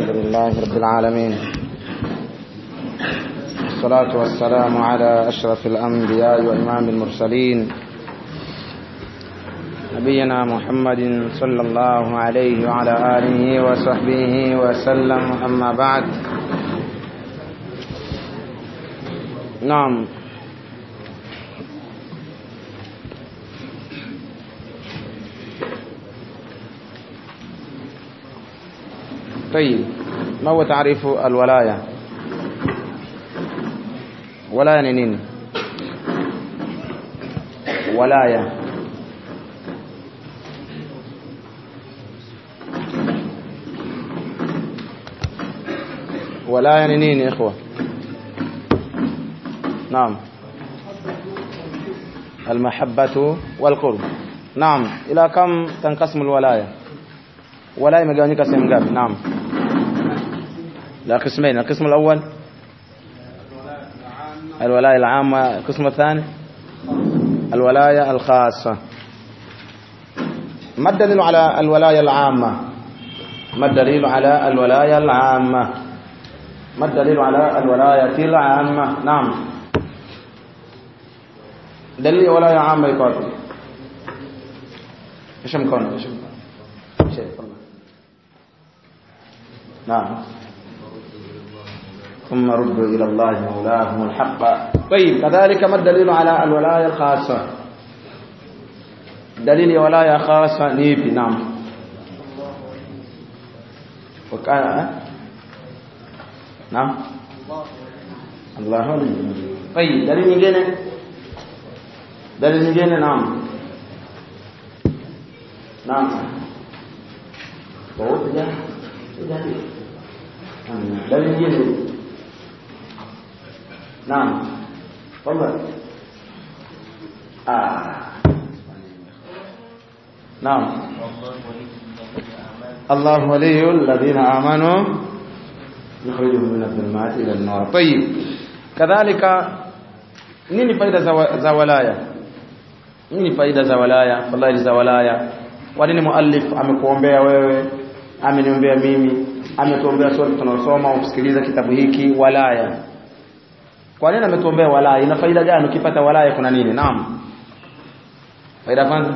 الحمد لله رب العالمين والصلاة والسلام على أشرف الأنبياء وإمام المرسلين نبينا محمد صلى الله عليه وعلى آله وصحبه وسلم أما بعد نعم طيب ما هو تعريف الولاية ولاية نينين ولاية ولاية نينين يا إخوة نعم المحبة والقرب نعم إلى كم تنقسم الولاية ولاية مجانيك سيمجاب نعم لا قسمين القسم الأول الولاية العامة القسم الثاني الولاية الخاصة ما الدليل على الولاية العامة ما الدليل على الولاية العامة ما الدليل على الولاية العامة نعم دليل ولاية عامة يقول ايش مكون ايش شيء نعم ثم ردوا إلى الله مولاهم الحق طيب كذلك ما الدليل على الولاية الخاصة دليل ولاية خاصة نيبي نعم وكان نعم الله ولي طيب دليل nyingine دليل nyingine نعم نعم وهو تجاه تجاه دليل nyingine نعم تفضل آه. نعم الله ولي الذين آمنوا يخرجهم من الظلمات إلى النور طيب كذلك nini faida za, za walaya nini faida za walaya fadhili za walaya kwa nini muallif amekuombea wewe ameniombea mimi ametuombea sote tunaosoma ukisikiliza kitabu hiki walaya kwa nini ametuombea walaya ina faida gani ukipata walaya kuna nini naam faida kwanza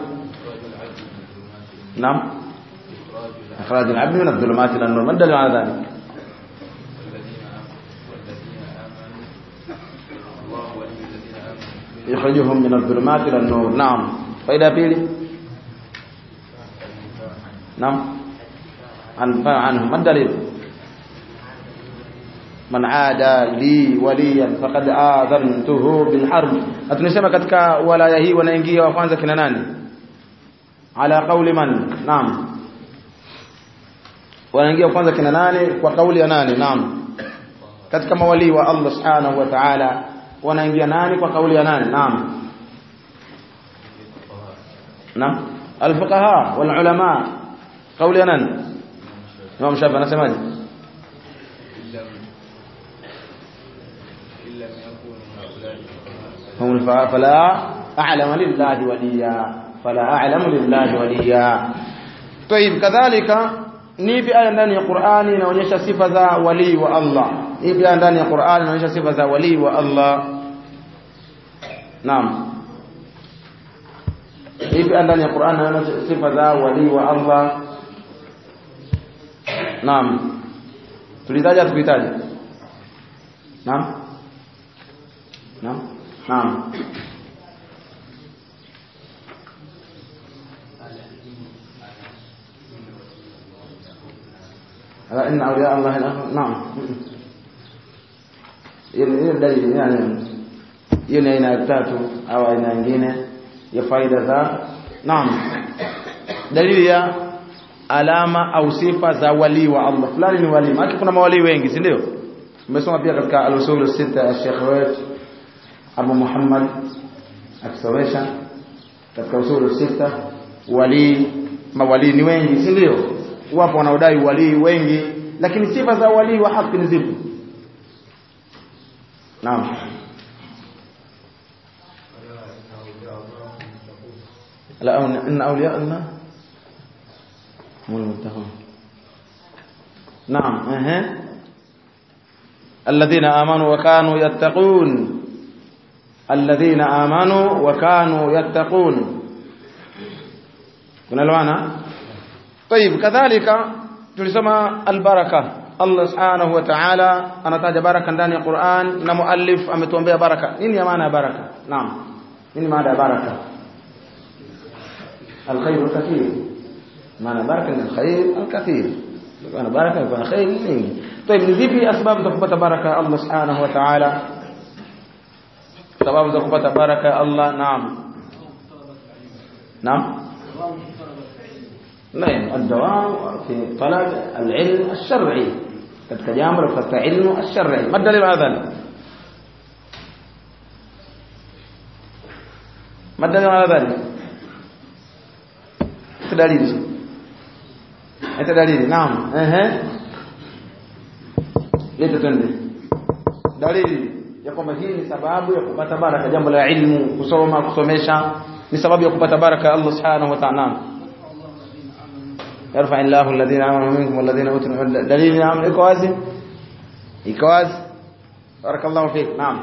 naam ikhraj al-abd min adh-dhulumat ila an-nur madal ala dhalik يخرجهم من الظلمات الى النور نعم فائده pili نعم انفع عنهم ما الدليل man ada li waliyan faqad adhantuhu bil harb atunasema katika walaya hii wanaingia wa kwanza kina nani ala qauli man naam wanaingia kwanza kina nani kwa kauli ya nani naam katika mawali wa Allah subhanahu wa ta'ala wanaingia nani kwa kauli ya nani naam naam alfuqaha wal ulama kauli ya nani Imam Shafi anasemaje هم الفقهاء فلا أعلم لله وليا فلا أعلم لله وليا طيب كذلك nipi aya ndani ya Qur'ani inaonyesha sifa za wali wa Allah nipi aya ndani ya Qur'ani inaonyesha sifa za wali wa Allah Naam nipi aya ndani ya Qur'ani inaonyesha sifa za wali wa Allah Naam tulitaja tukitaja Naam Naam Naam. Ala inna awliya Allah naam. Hiyo dalili yani hiyo ni aina tatu au aina nyingine ya faida za naam. Dalili ya alama au sifa za wali wa Allah. Fulani ni wali. Maana kuna mawali wengi, si ndio? Umesoma pia katika al-usul sita ya Sheikh wetu Abu Muhammad akisomesha katika usulu sita wali mawali ni wengi si ndio wapo wanaodai wali wengi lakini sifa za wali wa haki ni zipi naam la inna awliya Allah هم المتقون naam ehe alladhina amanu wa kanu yattaqun alladhina amanu wa kanu yattaqun kunaelewana طيب kadhalika tulisoma albaraka Allah subhanahu wa ta'ala anataja baraka ndani ya Qur'an na muallif ametuombea baraka nini ya maana ya baraka naam nini maana ya baraka الخير الكثير معنى بركه من الخير الكثير معنى بركه يكون خير nyingi طيب ni zipi asbabu za kupata baraka Allah subhanahu wa ta'ala sababu za kupata baraka ya Allah naam naam نعم الدوام في طلب العلم الشرعي katika jambo la kutafuta ilmu الشرعي ما الدليل على ذلك ما الدليل على ذلك dalili hata dalili naam ehe leta twende dalili ya kwamba hii ni sababu ya kupata baraka jambo la ilmu kusoma kusomesha ni sababu ya kupata baraka Allah subhanahu wa ta'ala yarfa illahu alladhina amanu minkum walladhina utul ilma dalili naam iko wazi iko wazi barakallahu fik naam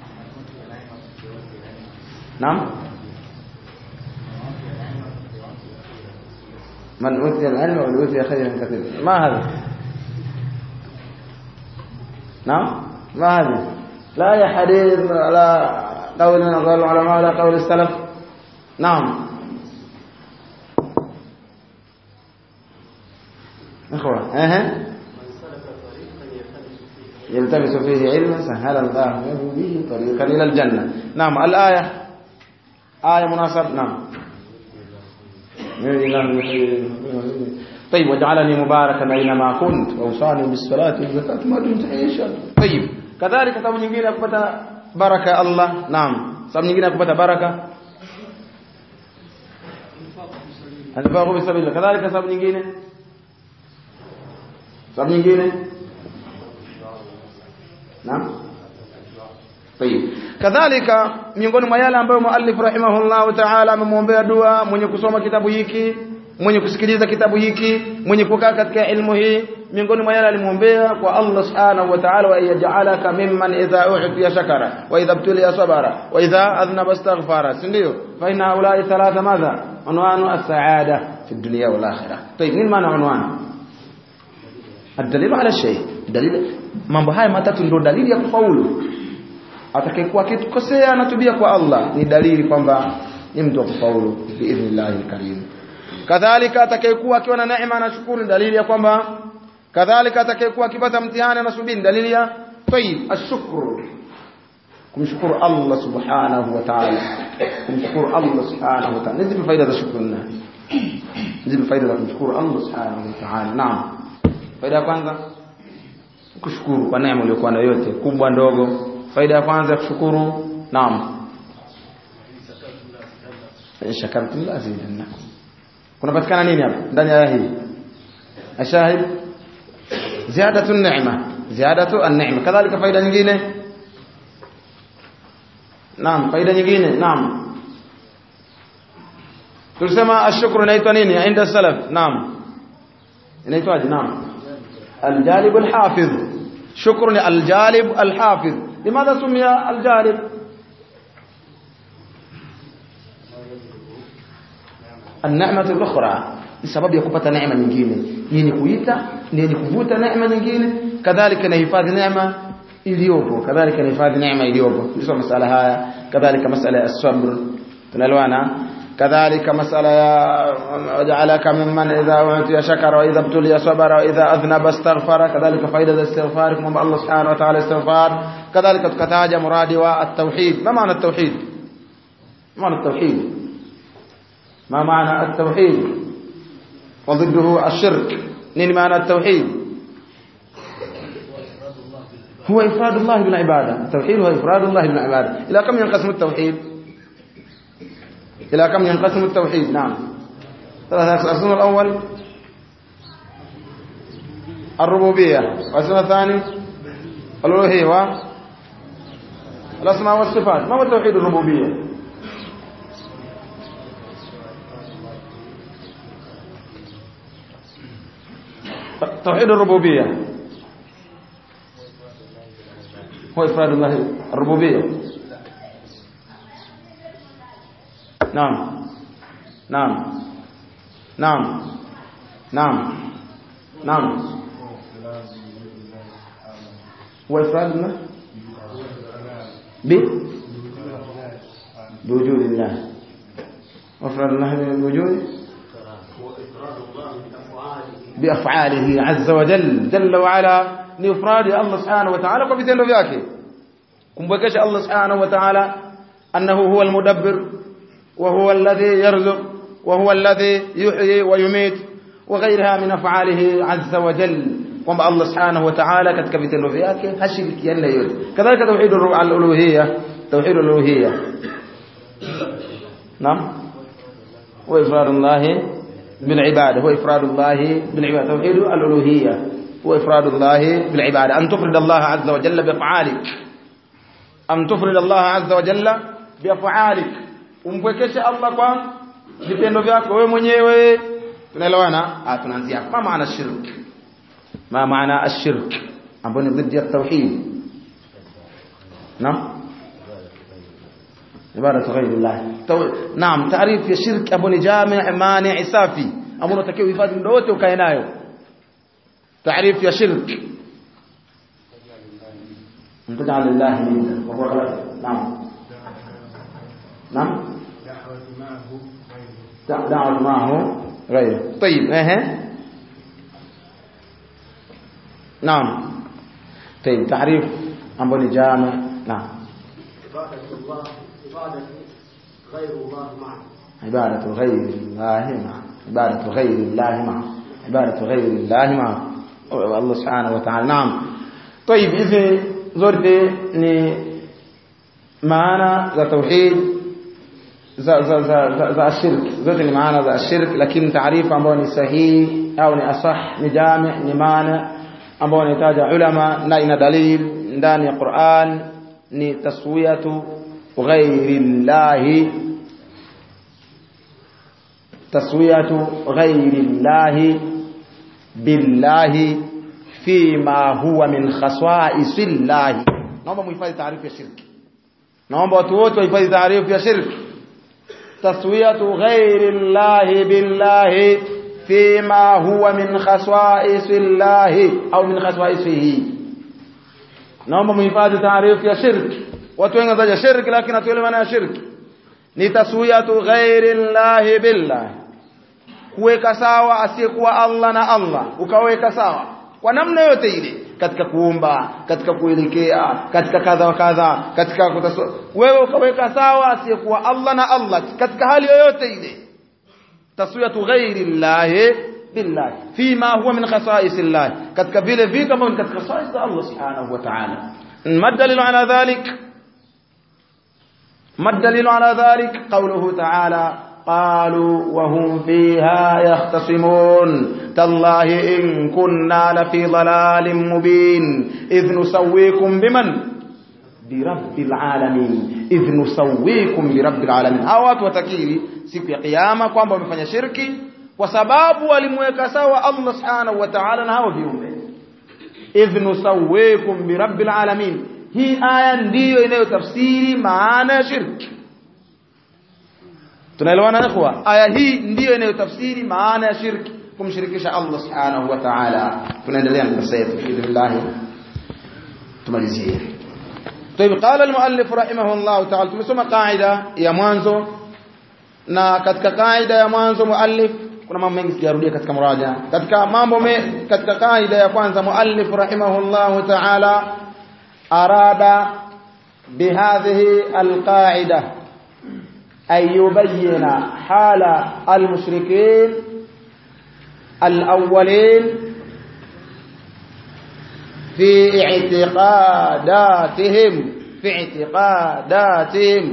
naam من أوتي العلم وأوتي خيرا كثيرا ما هذا نعم ما هذا لا يا حديث على قول من قول العلماء ولا قول السلف نعم إخوة أه. يلتمس فيه علما سهل الله له به طريقا إلى الجنة نعم الآية آية مناسبة نعم طيب وجعلني مباركا اينما كنت واوصاني بالصلاه والزكاه ما دمت عايشا طيب كذلك sababu nyingine ya kupata baraka Allah naam sababu nyingine ya kupata baraka anafaa bi sabila kadhalika sababu nyingine sababu nyingine naam طيب kadhalika miongoni mwa yale ambayo muallif rahimahullah ta'ala amemwombea dua mwenye kusoma kitabu hiki mwenye kusikiliza kitabu hiki mwenye kukaa katika ilmu hii miongoni mwa yale alimwombea kwa Allah subhanahu wa ta'ala wa yaj'alaka mimman idha u'tiya shakara wa idha ibtuliya sabara wa idha adhnaba astaghfara ndio fa inna ulai thalatha madha unwanu as-sa'ada fi dunya wal akhirah طيب nini maana unwanu الدليل على الشيء دليل mambo haya matatu ndio dalili ya kufaulu atakayekuwa akikosea anatubia kwa Allah ni dalili kwamba ni mtu wa kufaulu biidhnillah alkarim kadhalika atakayekuwa akiwa na neema anashukuru dalili ya kwamba kadhalika atakayekuwa akipata mtihani anasubiri dalili ya tayyib ashukru kumshukuru Allah subhanahu wa ta'ala kumshukuru Allah subhanahu wa ta'ala nizipi faida za shukrani nizipi faida za kumshukuru Allah subhanahu wa ta'ala naam faida ya kwanza kushukuru kwa neema uliyokuwa nayo yote kubwa ndogo faida ya kwanza kushukuru naam shakartum la azidannakum kunapatikana nini hapa ndani ya aya hii ashahid ziyadatu an-ni'ma ziyadatu an-ni'ma kadhalika faida nyingine naam faida nyingine naam tulisema ashukuru inaitwa nini inda salaf naam inaitwaje naam aljalib alhafiz shukru ni aljalib alhafiz limadha sumia aljalib النعمه الاخرى sababu ya kupata neema nyingine yenye kuita ni yenye kuvuta neema nyingine kadhalika inahifadhi neema iliyopo kadhalika inahifadhi neema iliyopo hizo masala haya kadhalika masala ya sabr tunaelewana كذلك مسألة وجعلك ممن إذا أعطي شكر وإذا ابتلي صبر وإذا أذنب استغفر كذلك فائدة الاستغفار كما الله سبحانه وتعالى استغفار كذلك تكتاج مرادي والتوحيد ما معنى التوحيد ما معنى التوحيد ما معنى التوحيد وضده الشرك نين معنى التوحيد هو إفراد الله بالعبادة التوحيد هو إفراد الله بالعبادة إلى كم ينقسم التوحيد إلى كم ينقسم التوحيد نعم ثلاثة القسم الأول الربوبية والقسم الثاني الألوهية والأسماء والصفات ما هو توحيد الربوبية توحيد الربوبية هو إفراد الله الربوبية نعم نعم نعم نعم نعم هو إفراد الله ب بوجود الله وإفراد الله بالوجود بأفعاله عز وجل جل وعلا ni ifradi Allah subhanahu wa ta'ala kwa vitendo vyake kumbwekesha Allah subhanahu wa ta'ala annahu huwa almudabbir wa huwa alladhi yarzuq wa huwa alladhi yuhyi wa yumit wa ghayriha min af'alihi azza wa jalla kwamba Allah subhanahu wa ta'ala katika vitendo vyake hashirikiani na yote kadhalika tauhid al-uluhiyya tauhid al-uluhiyya naam wa ifradullah bil ibada huwa ifradullah bil ibada tauhid al-uluhiyya هو إفراد الله بالعبادة أن تفرد الله عز وجل بأفعالك أن تفرد الله عز وجل بأفعالك umpwekeshe Allah kwa vitendo vyako wewe mwenyewe tunaelewana ah tunaanzia ma maana shirk ma maana ashirk ambao ni dhidi ya tauhid naam ibada ghairi Allah naam taarif ya shirk ambao ni jami' mani' safi ambao unatakiwa uhifadhi muda wote ukae nayo تعريف يا شرك أن تجعل لله ندا وهو غير نعم نعم دعوة معه غيره طيب ايه نعم طيب تعريف أمبوني جامع نعم عبادة الله عبادة غير الله معه عبادة غير الله معه عبادة غير الله معه عبادة غير الله معه Allah subhanahu wa ta'ala naam طيب hizi zote ni maana za tauhid za za za za, za shirk zote ni maana za shirk lakini taarifa ambayo ni sahihi au ni asah ni jami ni maana ambayo inataja ulama na ina dalil ndani ya Qur'an ni taswiyatu ghairi llahi taswiyatu ghairi llahi billahi fima huwa min khaswaisillahi naomba muhifadhi taarifu ya shirki naomba watu wote wahifadhi taarifu ya shirki taswiyatu ghairi llahi billahi fima huwa min khaswaisillahi au min khaswaisihi naomba muhifadhi taarifu ya shirki watu wengi wanataja shirki lakini hatuelewi maana ya shirki ni taswiyatu ghairi llahi billahi kuweka sawa asiyekuwa Allah na Allah ukaweka sawa kwa namna yote ile katika kuomba katika kuelekea katika kadha wa kadha katika kutaso wewe ukaweka sawa asiyekuwa Allah na Allah katika hali yoyote ile taswiyatu ghairi llahi billahi fima huwa min khasa'is llah katika vile vitu ambavyo ni katika khasa'is za Allah subhanahu wa ta'ala madalilu ala dhalik madalilu ala dhalik qawluhu ta'ala قالوا وهم فيها يختصمون تالله إن كنا لفي ضلال مبين إذ نسويكم بمن برب العالمين إذ نسويكم برب العالمين hao watu watakiri siku ya kiyama kwamba wamefanya shirki kwa sababu walimweka sawa Allah subhanahu wa ta'ala na hao viumbe idh nusawwikum birabbil alamin hii aya ndiyo inayotafsiri maana ya shirki tunaelewana ikhwa aya hii ndiyo inayotafsiri maana ya shirki kumshirikisha Allah subhanahu wa ta'ala tunaendelea na darasa yetu biidhnillah tumalizie طيب قال المؤلف رحمه الله تعالى tumesoma kaida ya mwanzo na katika kaida ya mwanzo muallif kuna mambo mengi sijarudia katika muraja katika mambo me, katika kaida ya kwanza muallif rahimahullah ta'ala arada bihadhihi alqaida أن يبين حال المشركين الأولين في اعتقاداتهم في اعتقاداتهم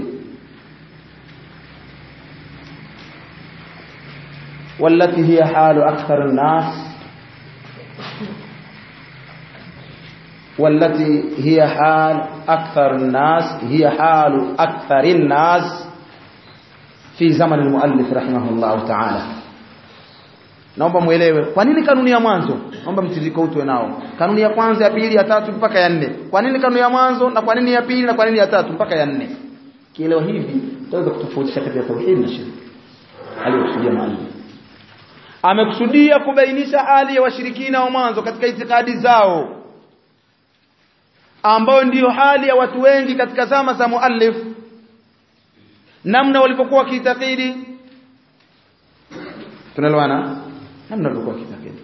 والتي هي حال أكثر الناس والتي هي حال أكثر الناس هي حال أكثر الناس في زمن المؤلف رحمه الله تعالى naomba muelewe kwa nini kanuni ya mwanzo naomba mtiririko utwe nao kanuni ya kwanza ya pili ya tatu mpaka ya nne kwa nini kanuni ya mwanzo na kwa nini ya pili na kwa nini ya tatu mpaka ya nne kielewa hivi tutaweza kutofautisha kati ya tauhid na shirki aliyokusudia mwalimu amekusudia kubainisha hali ya washirikina wa mwanzo katika itikadi zao ambao ndiyo hali ya watu wengi katika zama za muallif namna walipokuwa wakiitakidi tunaelewana namna walivyokuwa wakiitakidi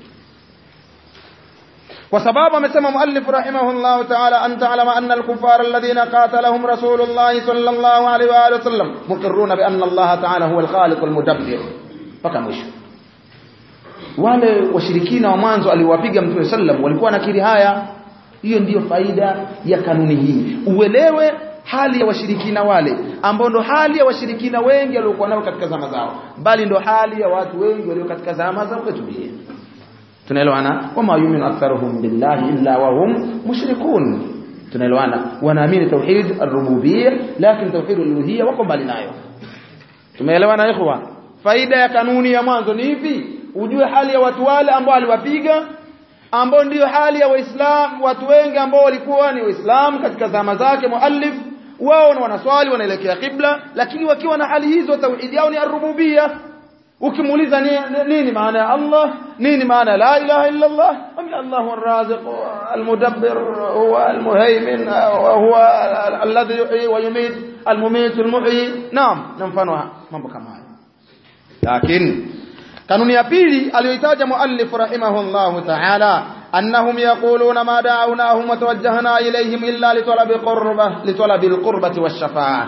kwa sababu amesema muallif rahimahullah ta'ala an ta'lama anna al-kuffar alladhina qatalahum rasulullah sallallahu alaihi wa alihi wasallam muqirruna bi anna Allah ta'ala huwa al-khaliq al-mudabbir mpaka mwisho wale washirikina wa mwanzo aliwapiga mtume sallam walikuwa nakiri haya hiyo ndiyo faida ya kanuni hii uelewe hali ya washirikina wale ambao ndo hali ya washirikina wengi waliokuwa nao katika zama zao bali ndo hali ya watu wengi walio katika zama za kwetu pia tunaelewana wama yu'minu aktharuhum billahi illa wa hum mushrikun tunaelewana wanaamini tauhid ar-rububiyyah lakini tauhid al-uluhiyyah wako mbali nayo tumeelewana ikhwa faida ya kanuni ya mwanzo ni hivi ujue hali ya watu wale ambao aliwapiga ambao ndiyo hali ya waislamu watu wengi ambao walikuwa ni waislamu katika zama zake muallif wao wanaswali wanaelekea kibla lakini wakiwa na hali hizo tauhid yao ni ar-rububiyyah ukimuuliza nini maana ya Allah nini maana la ilaha illa Allah am Allahu ar-raziq al-mudabbir huwa al-muhaymin huwa alladhi yuhyi wa yumit al-mumit al-muhyi naam na mfano mambo kama hayo lakini kanuni ya pili aliyoitaja muallif rahimahullahu ta'ala annahum yaquluna ma da'awnahum wa tawajjahna ilayhim illa litalabi qurbah litalabi al-qurbati wash-shafa'ah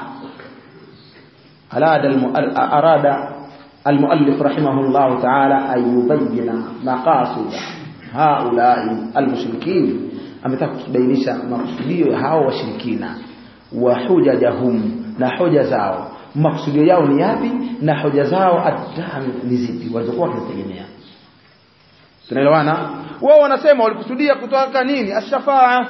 arada المؤلف رحمه الله تعالى أن يبين مقاصد هؤلاء المشركين ametaka kubainisha makusudio ya hao washirikina wa hujajahum na hoja zao makusudio yao ni yapi na hoja zao adhan ni zipi walizokuwa wakitegemea tunaelewana wao wanasema walikusudia kutoka nini ashafaa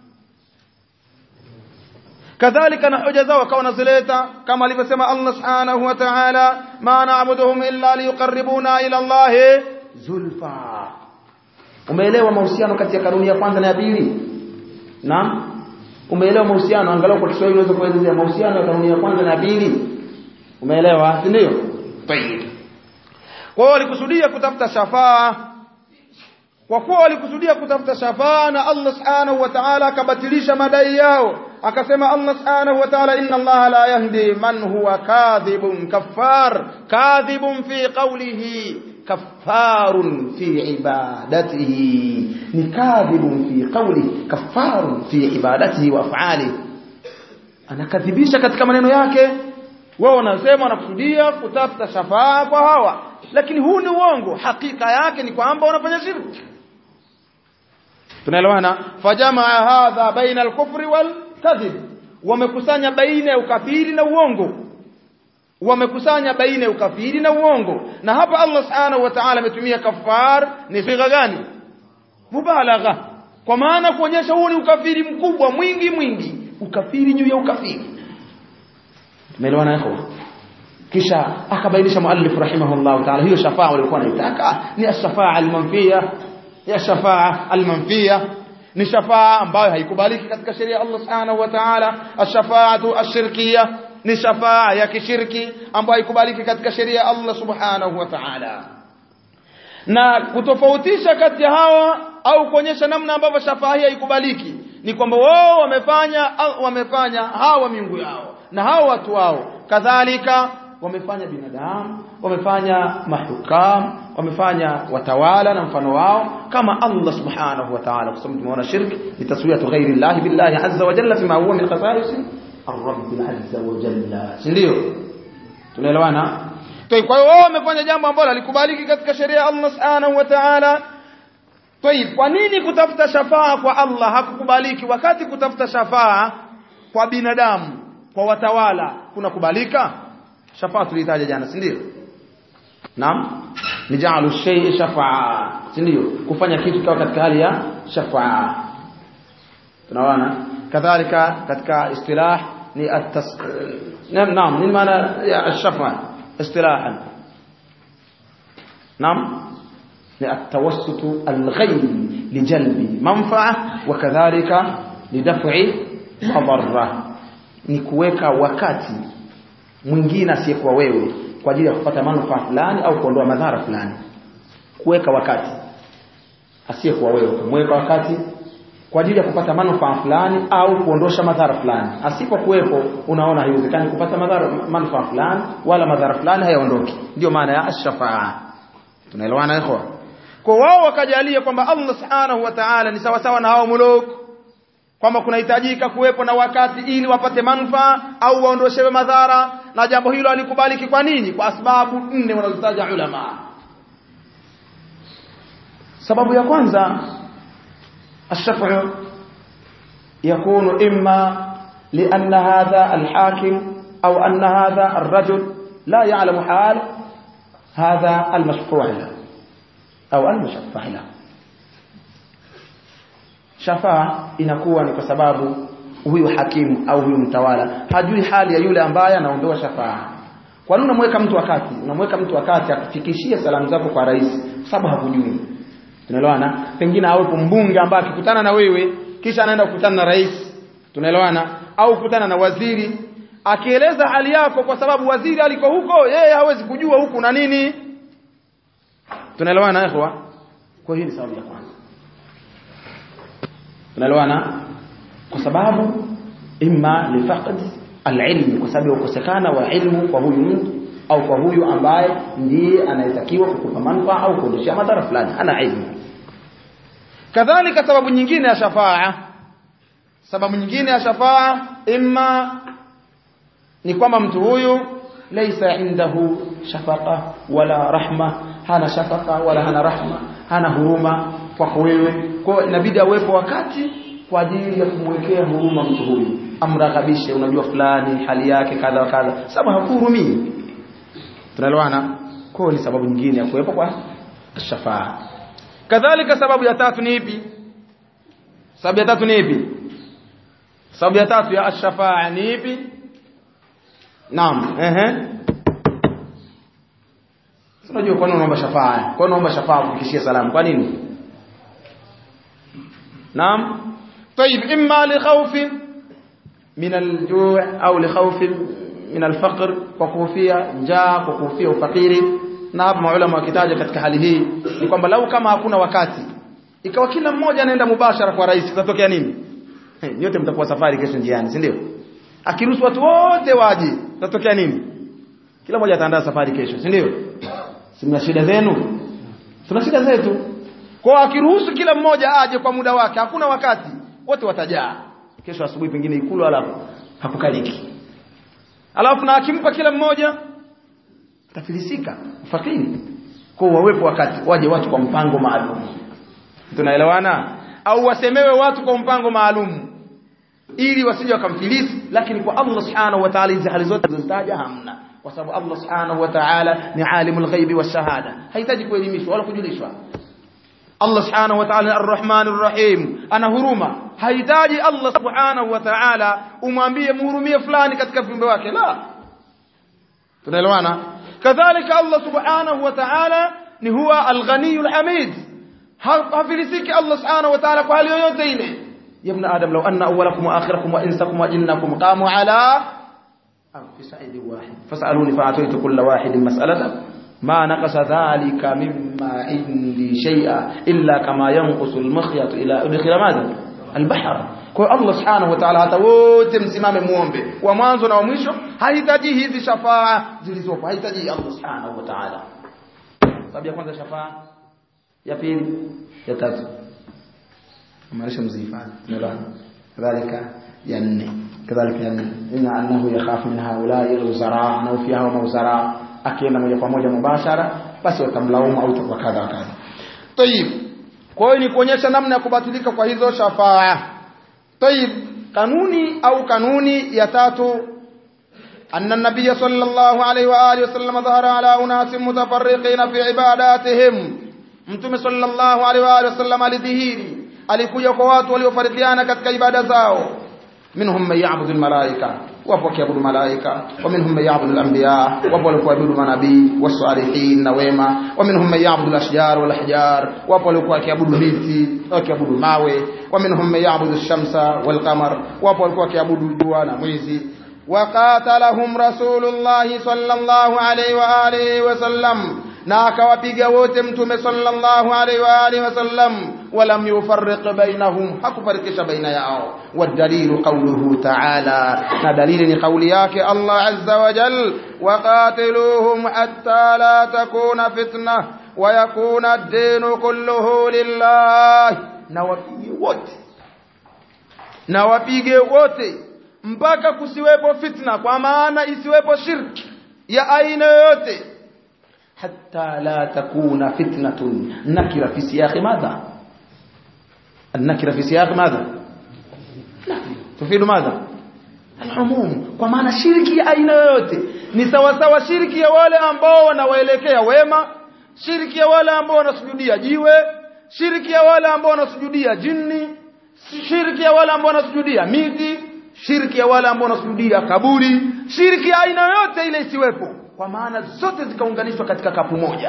kadhalika na hoja zao wakawa wanazileta kama alivyosema Allah subhanahu wa ta'ala ma na'buduhum illa liyuqarribuna ila Allah zulfa umeelewa mahusiano kati ya kanuni ya kwanza na ya pili naam umeelewa mahusiano angalau kwa Kiswahili unaweza kuelezea mahusiano ya kanuni ya kwanza na ya pili umeelewa si ndio tayeb kwa hiyo walikusudia kutafuta shafaa kwa kuwa walikusudia kutafuta shafaa na Allah subhanahu wa ta'ala akabatilisha madai yao akasema Allah subhanahu wa ta'ala inna Allah la yahdi man huwa kadhibun kaffar kadhibun fi qawlihi kaffarun fi ibadatihi ni kadhibun fi qawlihi kaffarun fi ibadatihi wa af'alihi anakadhibisha katika maneno yake wao wanasema wanakusudia kutafuta shafaa kwa hawa lakini huu ni uongo hakika yake ni kwamba wanafanya shirki tunaelewana fajamaa hadha baina al-kufri wal kadhib wamekusanya baina ya ukafiri na uongo wamekusanya baina ya ukafiri na uongo na hapa Allah subhanahu wa ta'ala ametumia kafar ni sigha gani mubalagha kwa maana kuonyesha huu ni ukafiri mkubwa mwingi mwingi ukafiri juu ya ukafiri tumeelewana hapo kisha akabainisha muallif rahimahullah ta'ala hiyo shafaa walikuwa wanaitaka ni ash-shafaa al-manfiya ya shafaa al-manfiya ni shafaa ambayo haikubaliki katika sheria Allah subhanahu wa ta'ala ash-shafaatu ash-shirkiyya ni shafaa ya kishirki ambayo haikubaliki katika sheria Allah subhanahu wa ta'ala na kutofautisha kati ya hawa au kuonyesha namna ambavyo shafaa hii haikubaliki ni kwamba wao wamefanya wamefanya hawa miungu yao na hawa watu wao kadhalika wamefanya binadamu wamefanya mahukam wamefanya watawala na mfano wao kama Allah subhanahu wa ta'ala kwa sababu tumeona shirki ni taswiyatu ghairi Allah billahi azza wa jalla fima huwa min khasa'is ar-rabb azza wa jalla ndio tunaelewana kwa hiyo wao wamefanya jambo ambalo halikubaliki katika sheria ya Allah subhanahu wa ta'ala Tayib, kwa nini kutafuta shafaa kwa Allah hakukubaliki wakati kutafuta shafaa kwa binadamu, kwa watawala kunakubalika? Shafaa tulitaja jana, si ndio? Naam. Ni ja'alu shay'i shafaa, si ndio? Kufanya kitu kwa katika hali ya shafaa. Tunaona kadhalika katika istilah ni at-tas naam naam ni maana ya ash-shafaa istilahan. Naam. ni atawassutu alghayri lijalbi manfaa wa kadhalika lidaf'i madarra ni kuweka wakati mwingine asiyekuwa wewe kwa ajili ya kupata manufaa fulani au kuondoa madhara fulani kuweka wakati asiyekuwa wewe kumweka wakati kwa ajili ya kupata manufaa fulani au kuondosha madhara fulani asipokuwepo unaona haiwezekani kupata madhara manufaa fulani wala madhara fulani hayaondoki ndio maana ya ash-shafaa tunaelewana ikhwa kwa wao wakajalia kwamba Allah subhanahu wa ta'ala ni sawa sawa na hao muluk kwamba kunahitajika kuwepo na wakati ili wapate manufaa au waondoshewe madhara na jambo hilo alikubaliki kwa nini kwa sababu nne wanazitaja ulama sababu ya kwanza الشفع يكون إما لأن هذا الحاكم أو أن هذا الرجل لا يعلم حال هذا المشفوع له أو المشفع له shafaa inakuwa ni kwa sababu huyu hakimu au huyu mtawala hajui hali ya yule ambaye anaondoa shafaa kwa nini unamweka mtu wakati unamweka mtu wakati akufikishie salamu zako kwa rais kwa sababu hakujui tunaelewana pengine awepo mbunge ambaye akikutana na wewe kisha anaenda kukutana na rais tunaelewana au kukutana na waziri akieleza hali yako kwa sababu waziri aliko huko yeye hawezi kujua huku na nini tunaelewana ikhwa kwa hiyo ni sababu ya kwanza tunaelewana kwa sababu imma lifaqd alilm kwa sababu ya kukosekana wa ilmu kwa huyu mtu au kwa huyu ambaye ndiye anayetakiwa kukupa manufaa au kuondoshia madhara fulani ana ilmu kadhalika sababu nyingine ya shafaa sababu nyingine ya shafaa imma ni kwamba mtu huyu laysa indahu shafaqa wala rahma hana shafaqa wala hana rahma hana huruma kwako wewe kwa inabidi awepo wakati kwa ajili ya kumwekea huruma mtu huyu amrakabishe unajua fulani hali yake kadha wa kadha sababu hakuhurumii tunaelewana kwa ni sababu nyingine ya kuwepo kwa shafaa kadhalika sababu ya tatu ni ipi sababu ya tatu ni ipi sababu ya tatu ya ash-shafaa ni ipi naam ehe unajua kwa nini unaomba shafaa kwa nini unaomba shafaa kufikishia salamu kwa nini naam طيب اما لخوف من الجوع او لخوف من الفقر وكوفيا njaa kukufia ufakiri na hapa maulama wakitaja katika hali hii ni kwamba lau kama hakuna wakati ikawa kila mmoja anaenda mubashara kwa rais kitatokea nini nyote mtakuwa safari kesho njiani si ndio akiruhusu watu wote waje kitatokea nini kila mmoja ataandaa safari kesho si ndio si mna shida zenu tuna shida zetu kwa akiruhusu kila mmoja aje kwa muda wake hakuna wakati wote watajaa kesho asubuhi pengine ikulu alafu hakukaliki alafu na akimpa kila mmoja tafilisika fakiri kwa wawepo wakati waje watu kwa mpango maalum tunaelewana au wasemewe watu kwa mpango maalum ili wasije wakamfilisi lakini kwa Allah subhanahu wa ta'ala hizi hali zote zilizotaja hamna kwa sababu Allah subhanahu wa ta'ala ni alimul ghaibi washahada hahitaji kuelimishwa wala kujulishwa Allah subhanahu wa ta'ala ar-Rahman ar-Rahim ana huruma hahitaji Allah subhanahu wa ta'ala umwambie muhurumie fulani katika viumbe wake la tunaelewana kadhalika Allah subhanahu wa ta'ala ni huwa al-Ghani al-Hamid hafilisiki Allah subhanahu wa ta'ala kwa hali yoyote ile ya ibn adam law anna awwalakum wa akhirakum wa insakum wa jinnakum qamu ala fi sa'id wahid fas'aluni fa'ataytu kull wahidin mas'alatan ما نقص ذلك مما عندي شيئا إلا كما ينقص المخيط إلى أدخل ماذا البحر kwa Allah subhanahu wa ta'ala hata wote msimame muombe wa mwanzo na wa mwisho hahitaji hizi shafaa zilizopo hahitaji Allah subhanahu wa ta'ala sababu ya kwanza shafaa ya pili ya tatu maanisha mzifani ndio kadhalika ya nne kadhalika ya nne inna annahu yakhafu min haula'i al-uzara na fi hawa mauzara akienda moja kwa moja mubashara basi watamlaumu au itakuwa kadha wa kadha tayib kwa hiyo ni kuonyesha namna ya kubatilika kwa hizo shafaa tayib kanuni au kanuni ya tatu أن النبي صلى الله عليه وآله وسلم ظهر على أناس متفرقين في عباداتهم mtume sallallahu alaihi wa alihi wasallam alidhihiri alikuja kwa watu waliofarikiana katika ibada zao minhum man ya'budu almalaika wapo wakiabudu malaika wa minhum man ya'budu alanbiya wapo waliokuabudu manabii wasalihin na wema wa minhum man ya'budu alashjar wal ahjar wapo waliokuwa wakiabudu miti wakiabudu mawe wa minhum man ya'budu ash-shamsa wal qamar wapo walikuwa wakiabudu jua na mwezi وقاتلهم رسول الله صلى الله عليه وآله وسلم na akawapiga wote mtume sallallahu alaihi wa alihi wasallam walam yufarriq bainahum hakufarikisha baina yao wadalilu qawluhu ta'ala na dalili ni kauli yake Allah azza wa jal waqatiluhum hatta la takuna fitna wa yakuna ad-din kulluhu lillah na wapige wote na wapige wote mpaka kusiwepo fitna kwa maana isiwepo shirki ya aina yoyote حتى لا تكون فتنة نكرة في سياق ماذا النكرة في سياق ماذا تفيد ماذا العموم kwa maana shirki ya aina yoyote ni sawa sawa shirki ya wale ambao wanawaelekea wema shirki ya wale ambao wanasujudia jiwe shirki ya wale ambao wanasujudia jini shirki ya wale ambao wanasujudia miti shirki ya wale ambao wanasujudia kaburi shirki ya aina yoyote ile isiwepo kwa maana zote zikaunganishwa katika kapu moja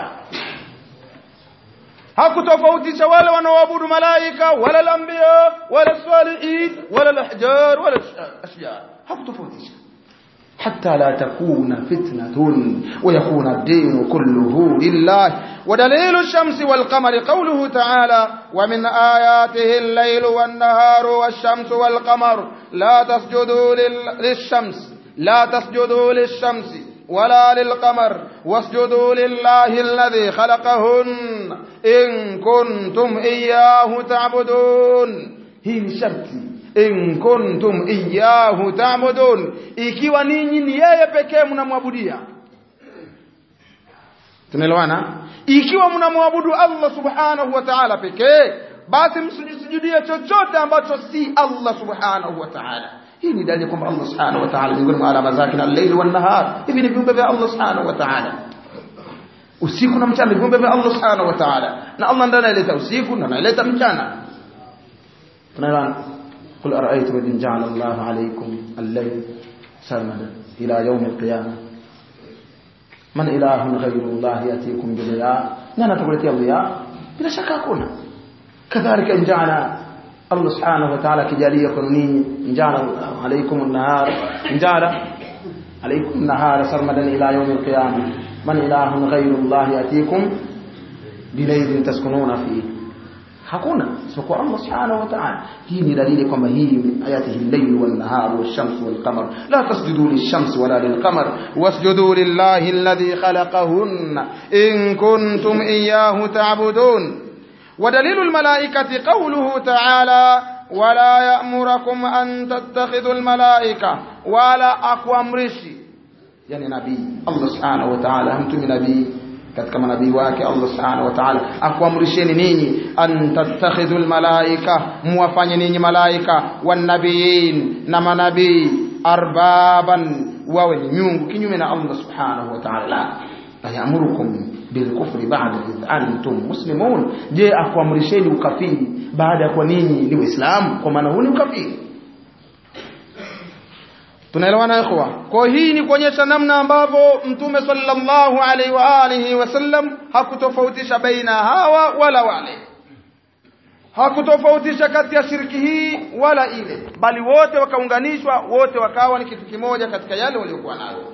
hakutofautisha wale wanaoabudu malaika wala al-anbiya wala salihin wala al-ahjar wala ashjar hakutofautisha حتى لا تكون فتنة ويكون الدين كله لله ودليل الشمس والقمر قوله تعالى ومن آياته الليل والنهار والشمس والقمر لا تسجدوا للشمس لا تسجدوا للشمس ولا للقمر واسجدوا لله الذي خلقهن إن كنتم إياه تعبدون هي شرطي in kuntum iyyahu ta'budun ikiwa ninyi ni yeye pekee mnamwabudia tunaelewana ikiwa mnamwabudu Allah subhanahu wa ta'ala pekee basi msijudie chochote ambacho si Allah subhanahu wa ta'ala hii ni dalili kwamba Allah subhanahu wa ta'ala miongoni mwa alama zake na al-layl wan nahar hivi ni viumbe vya Allah subhanahu wa ta'ala usiku na mchana viumbe vya Allah subhanahu wa ta'ala na Allah ndiye analeta usiku na analeta mchana tunaelewana قل أرأيتم إن جعل الله عليكم الليل سرمدا إلى يوم القيامة من إله غير الله يأتيكم بضياء نانا تقولتي الضياء بلا شك أكون كذلك إن جعل الله سبحانه وتعالى كجالية قانونية إن جعل عليكم النهار إن جعل عليكم النهار سرمدا إلى يوم القيامة من إله غير الله يأتيكم بليل تسكنون فيه hakuna isipokuwa Allah subhanahu wa ta'ala hii ni dalili kwamba hii ayatihi al-layl wan-nahar wash-shams wal-qamar la tasjudu lish-shams wala lil-qamar wasjudu lillahi alladhi khalaqahunna in kuntum iyyahu ta'budun ودليل الملائكة قوله تعالى ولا يأمركم أن تتخذوا الملائكة ولا أقوامرشي يعني نبي الله سبحانه وتعالى أنتم نبي katika manabii wake Allah subhanahu wa ta'ala akuamrisheni ninyi an tattakhidhul malaika muwafanye ninyi malaika wanabiyin na manabii arbaban wawe ni miungu kinyume na Allah subhanahu wa ta'ala ayamurukum bilkufri ba'da idh antum muslimun je akuamrisheni ukafiri baada ya kuwa ninyi ni waislamu kwa maana huu ni ukafiri tunaelewana ikhwa kwa hii ni kuonyesha namna ambavyo mtume sallallahu alaihi wa alihi wasallam hakutofautisha baina hawa wala wale hakutofautisha kati ya shirki hii wala ile bali wote wakaunganishwa wote wakawa ni kitu kimoja katika yale waliokuwa nayo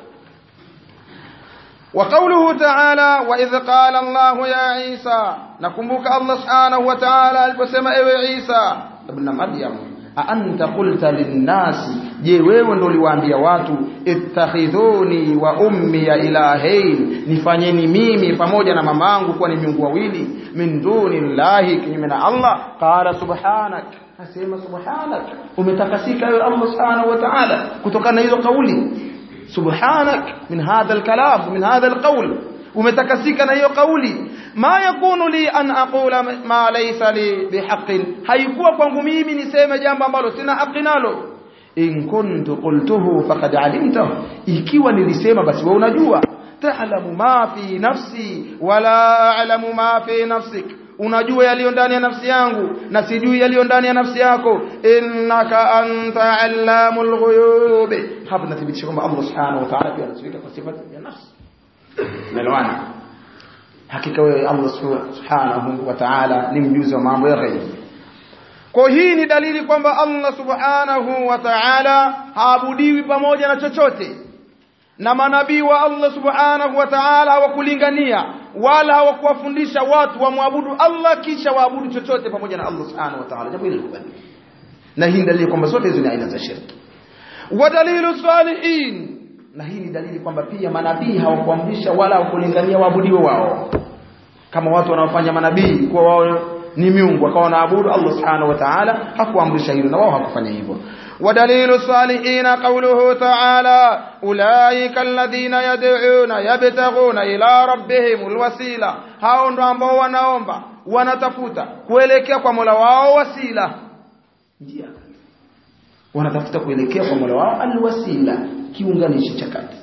وقوله تعالى وإذ قال الله يا عيسى نكمبك الله سبحانه وتعالى البسم ايوه عيسى ابن مريم aanta qulta linnasi je wewe ndo uliwaambia watu ittakhidhuni wa ummi ya ilahain nifanyeni mimi pamoja na mamangu kuwa ni miungu wawili min duni llahi kinyume na Allah qala subhanak asema subhanak umetakasika wewe Allah subhanahu wa ta'ala kutokana na hizo kauli subhanak min hadha alkalam min hadha alqawl umetakasika na hiyo kauli ma yakunu li an aqula ma laysa li bihaqqin haikuwa kwangu mimi niseme jambo ambalo sina haki nalo in kuntu qultuhu faqad alimtahu ikiwa nilisema basi wewe unajua ta'lamu ma fi nafsi wala a'lamu ma fi nafsik unajua yaliyo ndani ya nafsi yangu na sijui yaliyo ndani ya nafsi yako innaka anta allamul ghuyub hapa tunathibitisha kwamba Allah subhanahu wa ta'ala pia anasifika kwa sifa ya nafsi melwana hakika wewe Allah subhanahu wa ta'ala ni mjuzi wa mambo ya ghaibu kwa hii ni dalili kwamba Allah subhanahu wa ta'ala haabudiwi pamoja na chochote na manabii wa Allah subhanahu wa ta'ala hawakulingania wala hawakuwafundisha watu wamwabudu Allah kisha waabudu chochote pamoja na Allah subhanahu wa ta'ala jambo hili na hii dalili kwamba zote hizo ni aina za shirki wa dalilu salihin na hii ni dalili kwamba pia manabii hawakuamrisha wala hawakulingania waabudiwe wao kama watu wanaofanya manabii kuwa wao ni miungu wakawa wanaabudu Allah subhanahu wa ta'ala hakuamrisha hilo na wao hakufanya hivyo ودليل الصالحين قوله تعالى أولئك الذين يدعون يبتغون إلى ربهم الوسيلة hao ndo ambao wanaomba wanatafuta kuelekea kwa Mola wao wasila njia wanatafuta kuelekea kwa Mola wao alwasila kiunganishi cha kati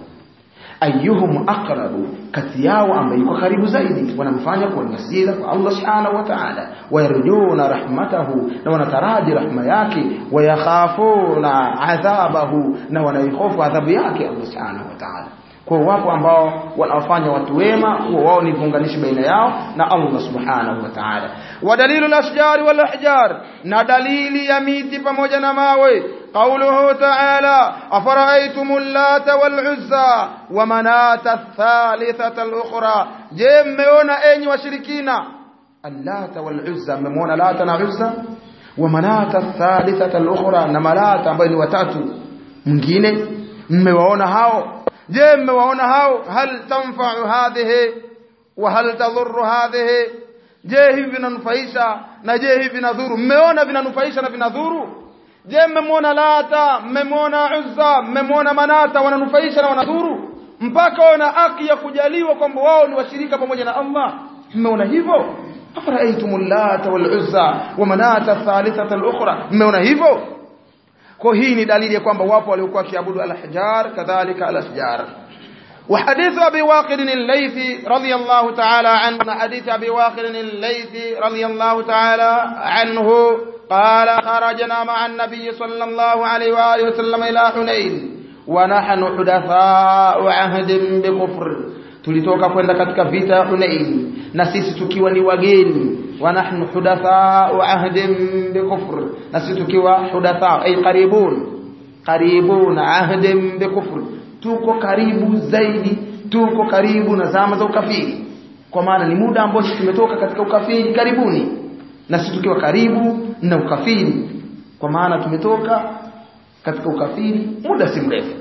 ayyuhum aqrabu kati yao ambaye yuko karibu zaidi wanamfanya kuwa wasila kwa Allah subhanahu wa ta'ala wayarjuna rahmatahu na wanataraji rahma yake wayakhafuna adhabahu na wanaihofu adhabu yake Allah subhanahu wa ta'ala kwa wapo ambao wanafanya watu wema huwa wao ni viunganishi baina yao na Allah subhanahu wa ta'ala wa dalilu al-ashjar wal ahjar na dalili ya miti pamoja na mawe قوله تعالى أفرأيتم اللات والعزى ومناة الثالثة الأخرى je mmeona enyi washirikina allata waluzza mmemwona lata na uzza wa manata thalithata al-ukhra na malata ambayo ni watatu mwingine mmewaona hao je mmewaona hao hal tanfa'u hadhihi wa hal tadhurru hadhihi je hivi vinanufaisha na je hivi vinadhuru mmeona vinanufaisha na vinadhuru je mmemwona lata mmemwona uzza mmemwona manata wananufaisha na wanadhuru mpaka wana haki ya kujaliwa kwamba wao ni washirika pamoja na Allah mmeona hivyo afaraitum lata wal uzza wa manata thalithata al ukhra mmeona hivyo kwa hii ni dalili ya kwamba wapo waliokuwa kiabudu al ahjar kadhalika al ashjar وحديث أبي واقد الليثي رضي الله تعالى عنه حديث أبي واقد الليثي رضي الله تعالى عنه قال خرجنا مع النبي صلى الله عليه وآله وسلم إلى حنين ونحن حدثاء عهد بكفر tulitoka kwenda katika vita ya Hunain na sisi tukiwa ni wageni wa nahnu hudatha wa ahdin bi kufr na sisi tukiwa hudatha ay qaribun qaribun ahdin bi kufr tuko karibu zaidi tuko karibu na zama za ukafiri kwa maana ni muda ambao sisi tumetoka katika ukafiri karibuni na sisi tukiwa karibu na ukafiri kwa maana tumetoka katika ukafiri muda si mrefu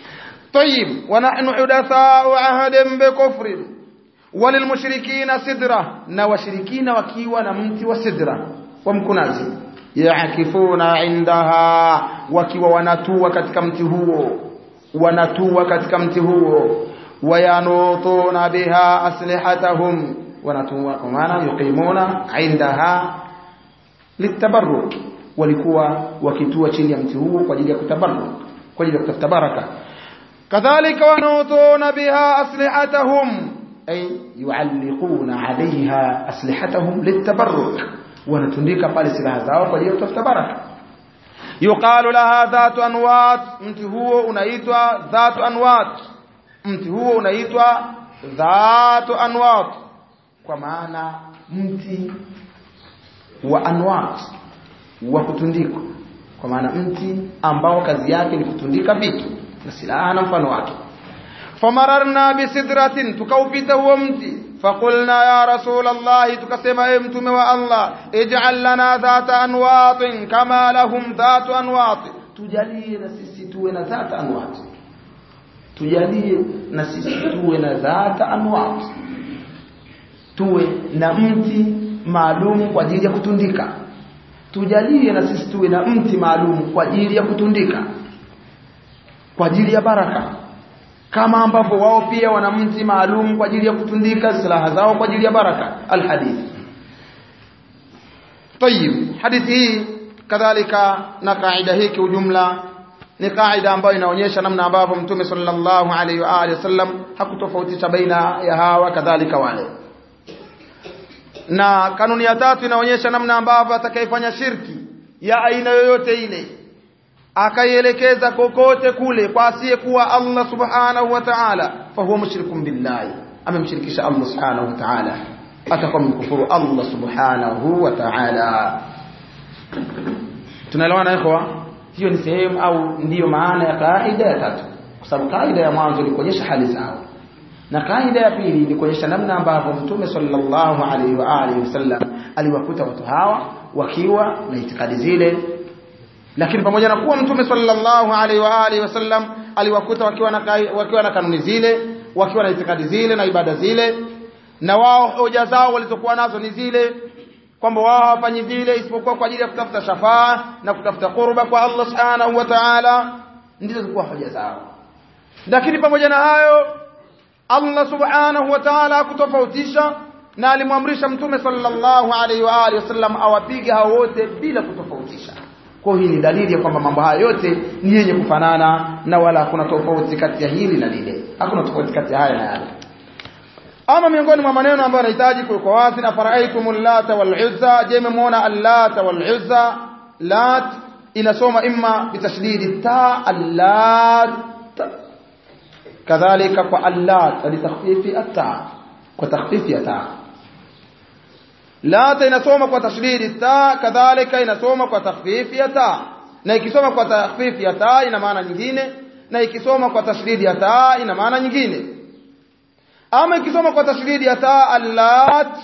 طيب ونحن حدثاء عهد بكفر وللمشركين سدرة na washirikina wakiwa na mti wa sidra wa mkunazi yaakifuna indaha wakiwa wanatua katika mti huo wanatua katika mti huo wayanutuna biha aslihatahum wanatua kwa maana yuqimuna indaha litabarruk walikuwa wakitua chini ya mti huo kwa ajili ya kutabarruk kwa ajili ya kutafuta baraka kadhalika wanutuna biha aslihatahum ay yualliquna alaiha aslihatahum litabarruk wanatundika pale silaha zao kwa ajili ya kutafuta baraka yuqalu laha dhatu anwat mti huo unaitwa dhatu anwat mti huo unaitwa dhatu anwat kwa maana mti wa anwat wa kutundikwa kwa maana mti ambao kazi yake ni kutundika vitu na silaha na mfano wake famararna bisidratin tukaupita huo mti فقلنا يا رسول الله تكسم امتم والله اجعل لنا ذات انواط كما لهم ذات انواط tujalie na sisi tuwe na dhata anwat tujalie na sisi tuwe na dhata anwat tuwe na mti maalum kwa ajili ya kutundika tujalie na sisi tuwe na mti maalum kwa ajili ya kutundika kwa ajili ya baraka kama ambavyo wao pia wana mti maalum kwa ajili ya kutundika silaha zao kwa ajili ya baraka alhadith طيب hadithi hii kadhalika na kaida hii kwa ujumla ni kaida ambayo inaonyesha namna ambavyo mtume sallallahu alaihi wa alihi wasallam hakutofautisha baina ya hawa kadhalika wale na kanuni ya tatu inaonyesha namna ambavyo atakayefanya shirki ya aina yoyote ile akaielekeza kokote kule kwa asiyekuwa Allah subhanahu wa ta'ala fa huwa mushrikun billahi amemshirikisha Allah subhanahu wa ta'ala atakuwa mkufuru Allah subhanahu wa ta'ala tunaelewana ikhwa hiyo ni sehemu au ndiyo maana ya kaida ya tatu kwa sababu kaida ya mwanzo ni kuonyesha hali zao na kaida ya pili ni kuonyesha namna ambavyo mtume sallallahu alaihi wa alihi wasallam aliwakuta watu hawa wakiwa na itikadi zile lakini pamoja na kuwa mtume sallallahu alaihi wa alihi wasallam aliwakuta wakiwa na wakiwa na kanuni zile wakiwa na itikadi zile na ibada zile na wao hoja zao walizokuwa nazo ni zile kwamba wao hawafanyi vile isipokuwa kwa ajili ya kutafuta shafaa na kutafuta qurba kwa Allah subhanahu wa ta'ala ndizo zilikuwa hoja zao lakini pamoja na hayo Allah subhanahu wa ta'ala hakutofautisha na alimwamrisha mtume sallallahu alaihi wa alihi wasallam awapige hao wote bila kutofautisha kwa hii ni dalili ya kwamba mambo haya yote ni yenye kufanana na wala hakuna tofauti kati ya hili na lile hakuna tofauti kati ya haya na yale ama miongoni mwa maneno ambayo yanahitaji kuwekwa wazi na faraitumul lata wal uzza je mmemwona allata wal uzza lat inasoma imma bitashdidi ta allat kadhalika kwa allat litakhfifi at-ta kwa takhfifi ya ta lata inasoma kwa tashdidi ta kadhalika inasoma kwa takhfifi ya ta na ikisoma kwa takhfifi ya ta ina maana nyingine na ikisoma kwa tashdidi ya ta ina maana nyingine ama ikisoma kwa tashdidi ya taa allat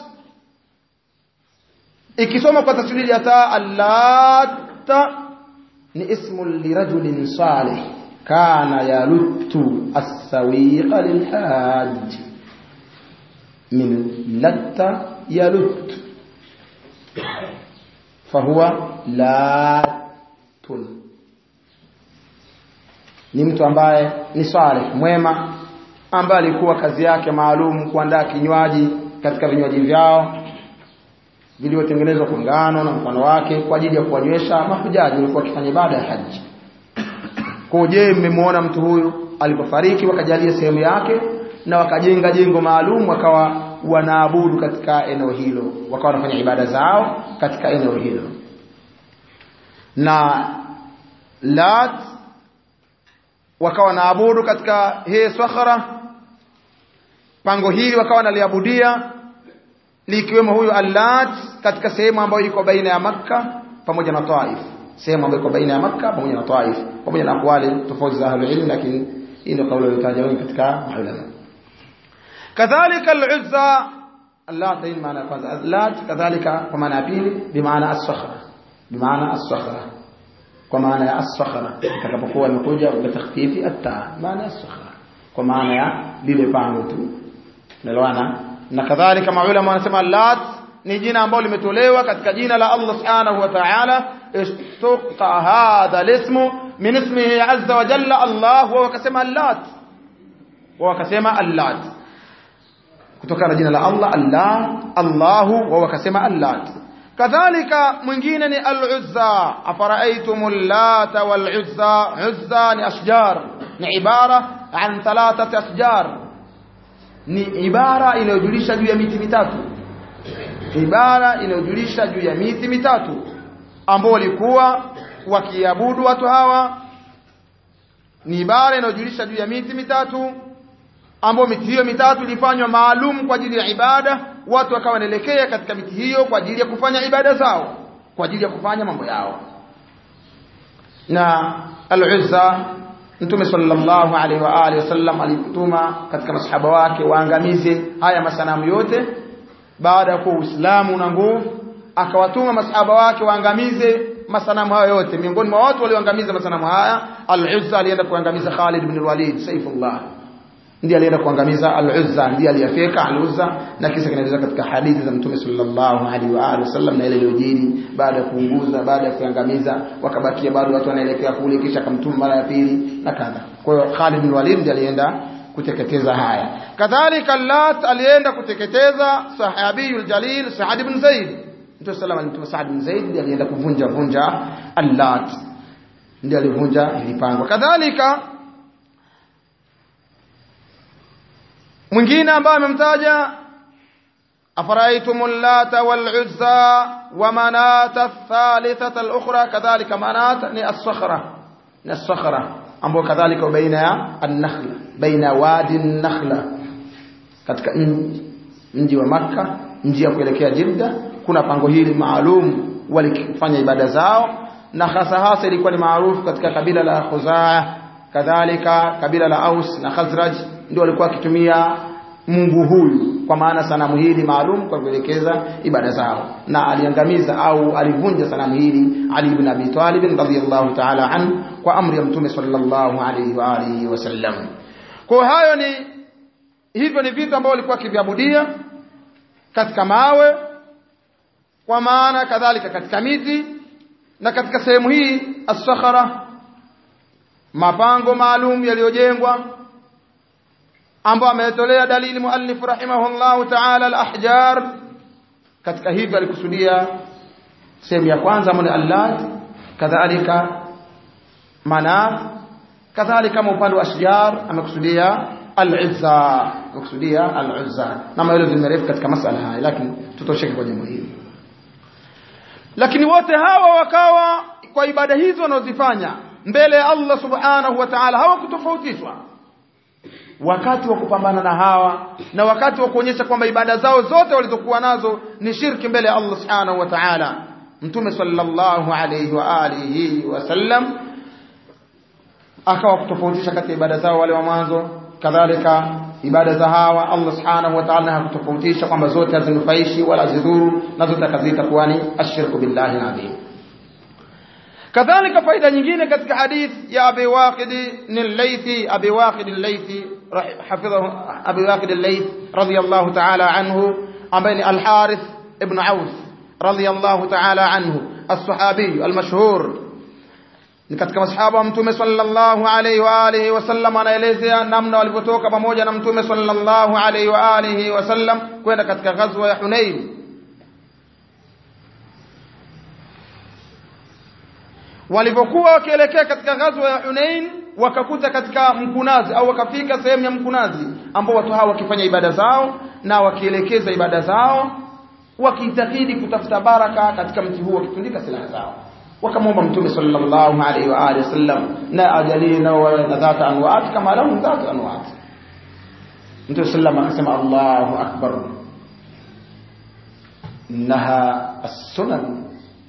ikisoma kwa tashdidi ya taa allat ni ismu lirajulin salih kana yaluttu as-sawiqa lilhajj min latta yalut fahuwa latun ni mtu ambaye ni salih mwema ambaye alikuwa kazi yake maalum kuandaa kinywaji katika vinywaji vyao vilivyotengenezwa kwa ngano na mfano wake kwa ajili ya kuwanywesha mahujaji walikuwa wakifanya ibada ya haji. Kwa je, mmemwona mtu huyu alipofariki wakajalia sehemu yake na wakajenga jengo maalum wakawa wanaabudu katika eneo hilo, wakawa wanafanya ibada zao katika eneo hilo. Na Lat wakawa wanaabudu katika hii sakhara pango hili wakawa wanaliabudia likiwemo huyu Allat katika sehemu ambayo iko baina ya Makka pamoja na Taif sehemu ambayo iko baina ya Makka pamoja na Taif pamoja na akwali tofauti za ahlul ilm lakini hii ndio kauli iliyotajwa wengi katika ulama kadhalika al-Uzza Allat hii maana kwanza Allat kadhalika kwa maana ya pili bi maana as-sakhra bi maana as-sakhra kwa maana ya as-sakhra itakapokuwa imekuja kwa takhfifi at-ta maana as-sakhra kwa maana ya lile pango tu unaelewana na kadhalika maulama wanasema lat ni jina ambalo limetolewa katika jina la Allah subhanahu wa ta'ala istuqa hadha al-ismu min ismihi azza wa jalla Allah wa wakasema lat wa wakasema allat kutokana na jina la Allah Allah Allahu wa wakasema allat kadhalika mwingine ni al-uzza afara'aytumul lata wal-uzza uzza ni ashjar ni ibara an thalathati ashjar ni ibara inayojulisha juu ya miti mitatu ibara inayojulisha juu ya miti mitatu ambao walikuwa wakiabudu watu hawa ni ibara inayojulisha juu ya miti mitatu ambao miti hiyo mitatu ilifanywa maalum kwa ajili ya ibada watu wakawa wanaelekea katika miti hiyo kwa ajili ya kufanya ibada zao kwa ajili ya kufanya mambo yao na al-Uzza Mtume sallallahu alaihi wa alihi wasallam alituma katika masahaba wake waangamize haya masanamu yote baada ya kuwa Uislamu na nguvu akawatuma masahaba wake waangamize masanamu hayo yote miongoni mwa watu walioangamiza masanamu haya al-Uzza alienda kuangamiza Khalid ibn al-Walid Saifullah ndiye alienda kuangamiza al-Uzza ndiye aliyafeka al-Uzza na kisa kinaeleza katika hadithi za Mtume sallallahu alaihi wa alihi wasallam na ile iliyojiri baada ya kuunguza baada ya kuangamiza wakabakia bado watu wanaelekea kule kisha akamtuma mara ya pili na kadha kwa hiyo Khalid bin Walid ndiye alienda kuteketeza haya kadhalika Lat alienda kuteketeza sahabiyul jalil Sa'ad ibn Zaid Mtume sallallahu alimtuma Sa'ad ibn Zaid ndiye alienda kuvunja vunja al-Lat ndiye alivunja ilipangwa kadhalika mwingine ambaye amemtaja أفرأيتم اللات والعزى ومناة الثالثة الأخرى كذلك مناة الصخرة الصخرة أمبو كذلك بين النخل بين وادي النخلة katika mji wa Makka mji ya kuelekea Jeddah kuna pango hili maalum walifanya ibada zao na hasa hasa ilikuwa ni maarufu katika kabila la Khuzaa kadhalika kabila la Aus na Khazraj ndio walikuwa wakitumia Mungu huyu kwa maana sanamu hili maalum kwa kuelekeza ibada zao na aliangamiza au alivunja sanamu hili Ali ibn Abi Talib radhiyallahu ta'ala an kwa amri ya Mtume sallallahu alayhi wa alihi wasallam kwa hayo ni hivyo ni vitu ambavyo walikuwa kiviabudia katika mawe kwa maana kadhalika katika miti na katika sehemu hii as-sakhara mapango maalum yaliyojengwa ambao ametolea dalili muallif rahimahullahu ta'ala al-ahjar katika hivyo alikusudia sehemu ya kwanza ambayo ni allat kadhalika manaf kadhalika upande wa ashjar amekusudia al-izza amekusudia al-uzza na maelezo marefu katika masala haya lakini tutosheke kwa jambo hili lakini wote hawa wakawa kwa ibada hizo wanazofanya mbele ya Allah subhanahu wa ta'ala hawakutofautishwa wakati wa kupambana na hawa na wakati wa kuonyesha kwamba ibada zao zote walizokuwa nazo ni shirki mbele ya Allah subhanahu wa ta'ala mtume sallallahu alayhi wa alihi wasallam akawa kutofautisha kati ya ibada zao wale wa mwanzo kadhalika ibada za hawa Allah subhanahu wa ta'ala hakutofautisha kwamba zote hazinufaishi wala zidhuru na zote akaziita kuwa ni ashirku billahi adhim kadhalika faida nyingine katika hadith ya Abi Waqid al-Laythi Abi Waqid al-Laythi hafidhahu Abi Waqid al-Layth radiyallahu ta'ala anhu ambaye ni al-Harith ibn Auf radiyallahu ta'ala anhu as-sahabi al-mashhur ni katika masahaba wa mtume sallallahu alayhi wa alihi wasallam anaelezea namna walivyotoka pamoja na mtume sallallahu alayhi wa alihi wasallam kwenda katika ghazwa ya Hunain walivyokuwa wakielekea katika ghazwa ya Hunain wakakuta katika mkunazi au wakafika sehemu ya mkunazi ambao watu hawa wakifanya ibada zao na wakielekeza ibada zao wakiitakidi kutafuta baraka katika mti huo wakitundika silaha zao wakamwomba mtume sallallahu alaihi wa alihi wasallam na ajalie nao na dhata anwaat kama lahum dhata anwaat mtume sallam akasema Allahu akbar innaha as-sunan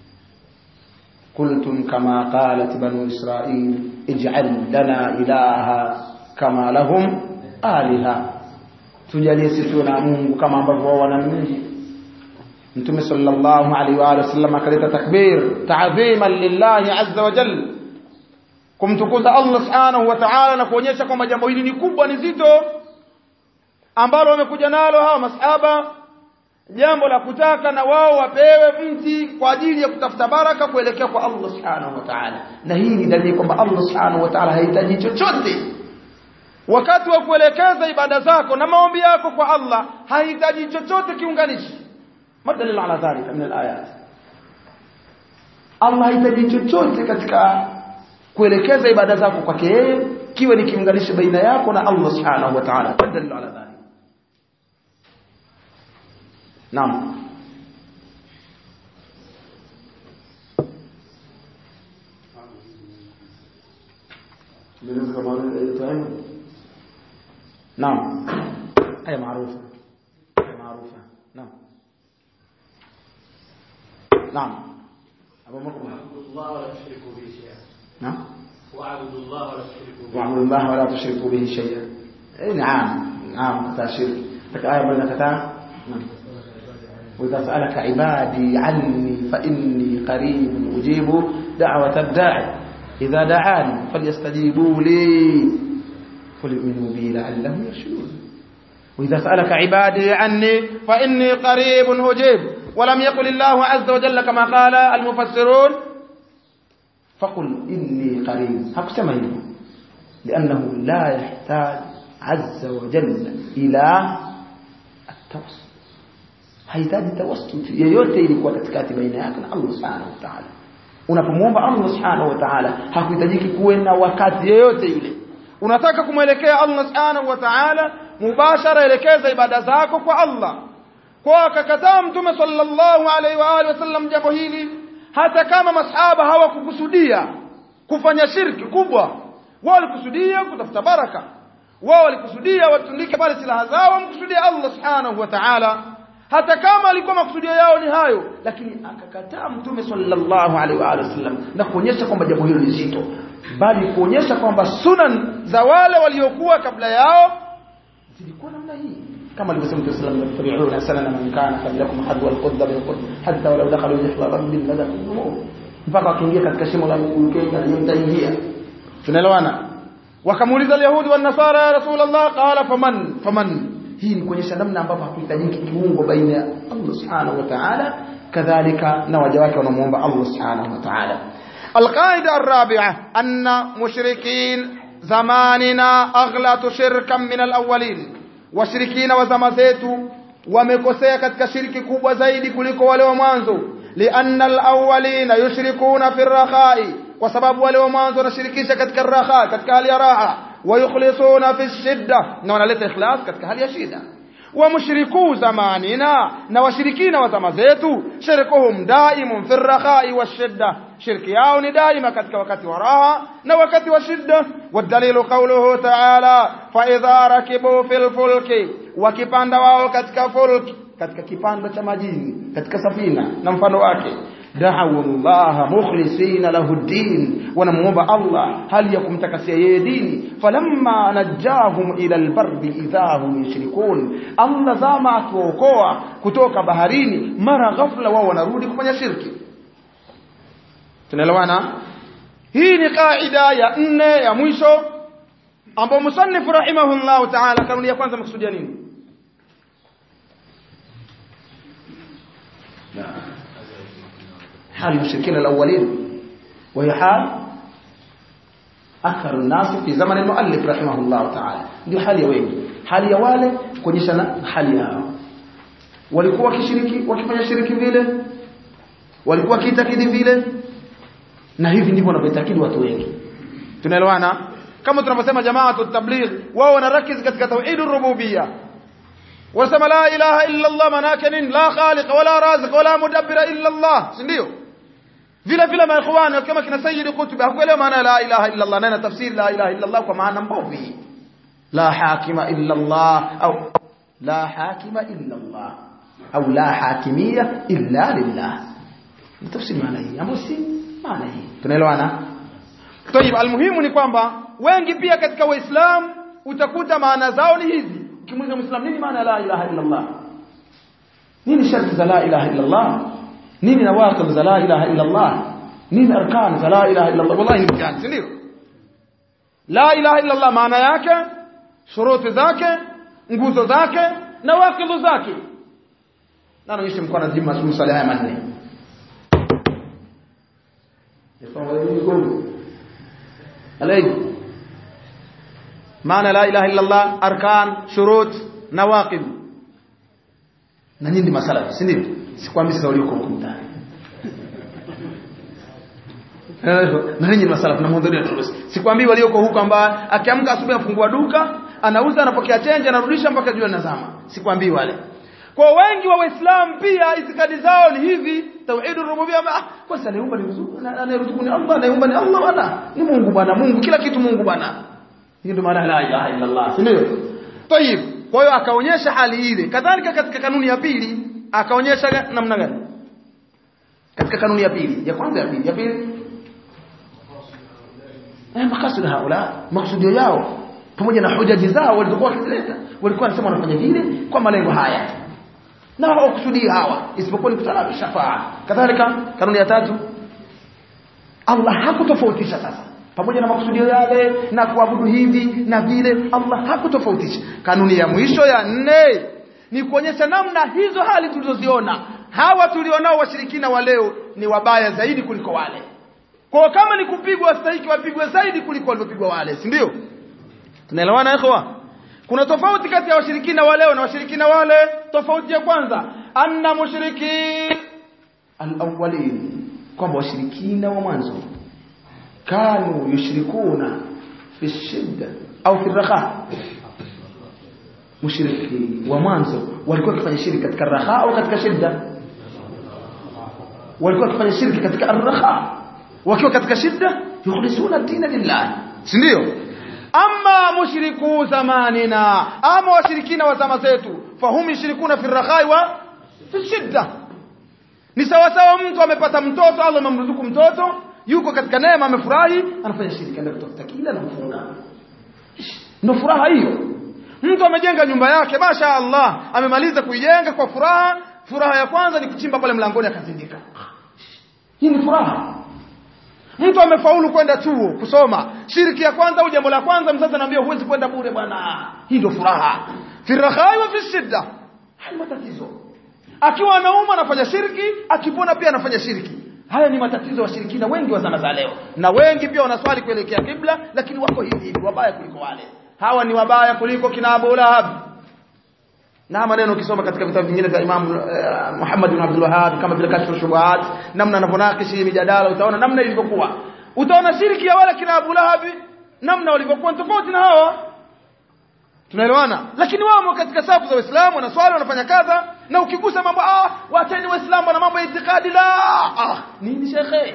قلتم كما قالت بنو إسرائيل اجعل لنا إلها كما لهم آلهة tujalie sisi na Mungu kama ambavyo wao wana Mungu Mtume sallallahu alaihi wa alihi wasallam akaleta takbir ta'dhiman lillahi azza wa jalla kumtukuza Allah subhanahu wa ta'ala na kuonyesha kwamba jambo hili ni kubwa ni zito ambalo wamekuja nalo hawa masahaba jambo la kutaka na wao wapewe mti kwa ajili ya kutafuta baraka kuelekea kwa Allah subhanahu wa ta'ala na hii ni dalili kwamba Allah subhanahu wa ta'ala hahitaji chochote wakati wa kuelekeza ibada zako na maombi yako kwa Allah hahitaji chochote kiunganishi madalil ala dhalika min alayat Allah hahitaji chochote katika kuelekeza ibada zako kwake yeye kiwe ni kiunganishi baina yako na Allah subhanahu wa ta'ala madalil ala dhalika Naam. نعم هي معروفة هي معروفة نعم نعم أبو مكرم واعبدوا الله ولا تشركوا به شيئا نعم واعبدوا الله ولا تشركوا به واعبدوا الله ولا تشركوا به شيئا إيه نعم نعم كتا شرك لك آية بين كتا نعم وإذا سألك عبادي عني فإني قريب أجيب دعوة الداعي إذا دعاني فليستجيبوا لي فليؤمنوا بي لعلهم يرشدون وإذا سألك عبادي عني فإني قريب أجيب ولم يقل الله عز وجل كما قال المفسرون فقل إني قريب هكذا هنا لأنه لا يحتاج عز وجل إلى التوسل hahitaji tawassut yeyote ilikuwa katikati baina yake na Allah subhanahu wa ta'ala unapomwomba Allah subhanahu wa ta'ala hakuhitajiki kuwe na wakati yeyote yule unataka kumwelekea Allah subhanahu wa ta'ala mubashara elekeza ibada zako kwa Allah kwa akakataa mtume sallallahu alaihi wa alihi wasallam jambo hili hata kama masahaba hawakukusudia kufanya shirki kubwa wao walikusudia kutafuta baraka wao walikusudia watundike pale silaha zao wamkusudia Allah subhanahu wa ta'ala hata kama alikuwa makusudio yao ni hayo lakini akakataa mtume sallallahu alaihi wa alihi wasallam na kuonyesha kwamba jambo hilo ni zito bali kuonyesha kwamba sunan za wale waliokuwa kabla yao zilikuwa namna hii kama alivyosema Mtume sallallahu alayhi wasallam yattabi'una sanana man kana qablakum hadwa al-qudda bil qudda hatta walau dakhalu jahra rabbin la dakhalu mpaka wakiingia katika shimo la mkeka na mtaingia tunaelewana wakamuuliza al-yahudi wan nasara ya rasulullah qala faman faman hii ni kuonyesha namna ambavyo hakuhitajiki kiungo baina ya Allah subhanahu wa ta'ala kadhalika na waja wake wanamuomba Allah subhanahu wa ta'ala القاعدة الرابعة أن مشركين زماننا أغلط شركا من الأولين washirikina wa zama zetu wamekosea katika shirki kubwa zaidi kuliko wale wa mwanzo lianna alawwalina yushrikuna fi rakhai kwa sababu wale wa mwanzo wanashirikisha katika raha katika hali ya raha wayukhlisuna fi shidda na wanaleta ikhlas katika hali ya shida wa mushriku zamanina na washirikina wa zama zetu shirkuhum daimun fi rakhai washidda shirki yao ni daima katika wakati wa raha na wakati wa shida wadalilu qawluhu ta'ala fa idha rakibu fil fulki wakipanda wao katika fulki katika kipando cha majini katika safina na mfano wake da'u Allah mukhlisina lahu din wanamuomba Allah hali ya kumtakasia yeye dini falamma najahum ila albarri idha hum yushrikun Allah zama atuokoa kutoka baharini mara ghafla wao wanarudi kufanya shirki tunaelewana hii ni kaida ya nne ya mwisho ambao musannif rahimahullah ta'ala kanuni ya kwanza mkusudia nini حال المشركين الأولين وهي حال أكثر الناس في زمن المؤلف رحمه الله تعالى ndio hali ya wengi hali ya wale kuonyeshana hali yao walikuwa wakishiriki wakifanya shiriki vile walikuwa kiitakidi vile na hivi ndivyo wanavyoitakidi watu wengi tunaelewana kama tunaposema jamaatu tabligh wao wanarakiz katika tauhid rububiyya wasema la ilaha illa Allah manake nini la khaliq wala raziq wala mudabbir illa Allah si ndio vile vile maikhwani kama kina sayyid qutb hakuelewa maana la ilaha illa Allah na tafsiri la ilaha illa Allah kwa maana mbovu la hakima illa Allah au la hakima illa Allah au la hakimiyya illa lillah tafsiri maana hii ambayo si maana hii tunaelewana Tayib almuhimu ni kwamba wengi pia katika waislamu utakuta maana zao ni hizi ukimuuliza muislamu nini maana la ilaha illa Allah nini sharti za la ilaha illa Allah nini nawaqib za la ilaha illa Allah nini arkan za la ilaha illa Allah wallahi mtihani ndio la ilaha illa Allah maana yake shuruti zake nguzo zake na waqidu zake na naonyesha mkono nzima masala haya manne عليك معنى لا إله إلا الله أركان شروط نواقض na nyinyi masala si ndio sikwambi sasa ulioko huko ndani na nyinyi masala tunamhudhuria turusi sikwambi walioko huko ambao akiamka asubuhi afungua duka anauza anapokea change anarudisha mpaka jua nazama sikwambi wale kwa wengi wa waislamu pia itikadi zao ni hivi tauhidur rububiyya ah kwa sababu anaumba ni ruzuku anayeruzuku ni Allah anayeumba ni Allah bwana ni Mungu bwana Mungu kila kitu Mungu bwana hiyo ndio maana la ilaha illa Allah si ndio tayib kwa hiyo akaonyesha hali ile kadhalika katika kanuni ya pili akaonyesha namna gani katika kanuni ya pili ya kwanza ya pili ya pili eh makasud haula maksudio yao pamoja na hojaji zao walizokuwa wakizileta walikuwa wanasema wanafanya vile kwa malengo haya na hawakusudii hawa isipokuwa ni kutaka shafaa kadhalika kanuni ya tatu Allah hakutofautisha sasa pamoja na makusudio yale na kuabudu hivi na vile Allah hakutofautisha kanuni ya mwisho ya nne ni kuonyesha namna hizo hali tulizoziona hawa tulionao washirikina wa leo ni wabaya zaidi kuliko wale kwa kama ni kupigwa wastahiki wapigwe zaidi kuliko waliopigwa wale si ndio tunaelewana ikhwa kuna tofauti kati ya washirikina wa leo na washirikina wale tofauti ya kwanza anna mushriki al-awwalin kwamba washirikina wa mwanzo kanu yushrikuna fi shidda au fi raha mushriki wa mwanzo walikuwa wakifanya shirki katika raha au katika shida walikuwa wakifanya shirki katika arraha wakiwa katika shida yukhlisuna dina lillah si ndio amma mushriku zamanina ama washirikina wa zama zetu fahum yushrikuna fi rakhai wa fi shidda ni sawa sawa mtu amepata mtoto Allah amemruzuku mtoto yuko katika neema amefurahi anafanya shirki ndio kutafuta kila na kufunga ndio furaha hiyo mtu amejenga nyumba yake masha Allah amemaliza kuijenga kwa furaha furaha ya kwanza ni kuchimba pale mlangoni akazindika hii ni furaha mtu amefaulu kwenda chuo kusoma shiriki ya kwanza au jambo la kwanza mzazi anaambia huwezi kwenda bure bwana hii ndio furaha fi rakhai wa fi shidda haya matatizo akiwa anauma anafanya shirki akipona pia anafanya shirki haya ni matatizo washirikina wengi wa zama za leo na wengi pia wanaswali kuelekea kibla lakini wako hivi hivi wabaya kuliko wale hawa ni wabaya kuliko kina Abu Lahab na maneno ukisoma katika vitabu vingine vya Imam uh, Muhammad bin Abdul Wahhab kama vile kashfu shubuhat namna anavyonakishi mijadala utaona namna ilivyokuwa utaona shiriki ya wale kina Abu Lahab namna walivyokuwa tofauti na hawa tunaelewana lakini wao katika safu za Uislamu wanaswali wanafanya kadha na ukigusa mambo ah waacheni waislamu na mambo ya itikadi la ah nini shekhe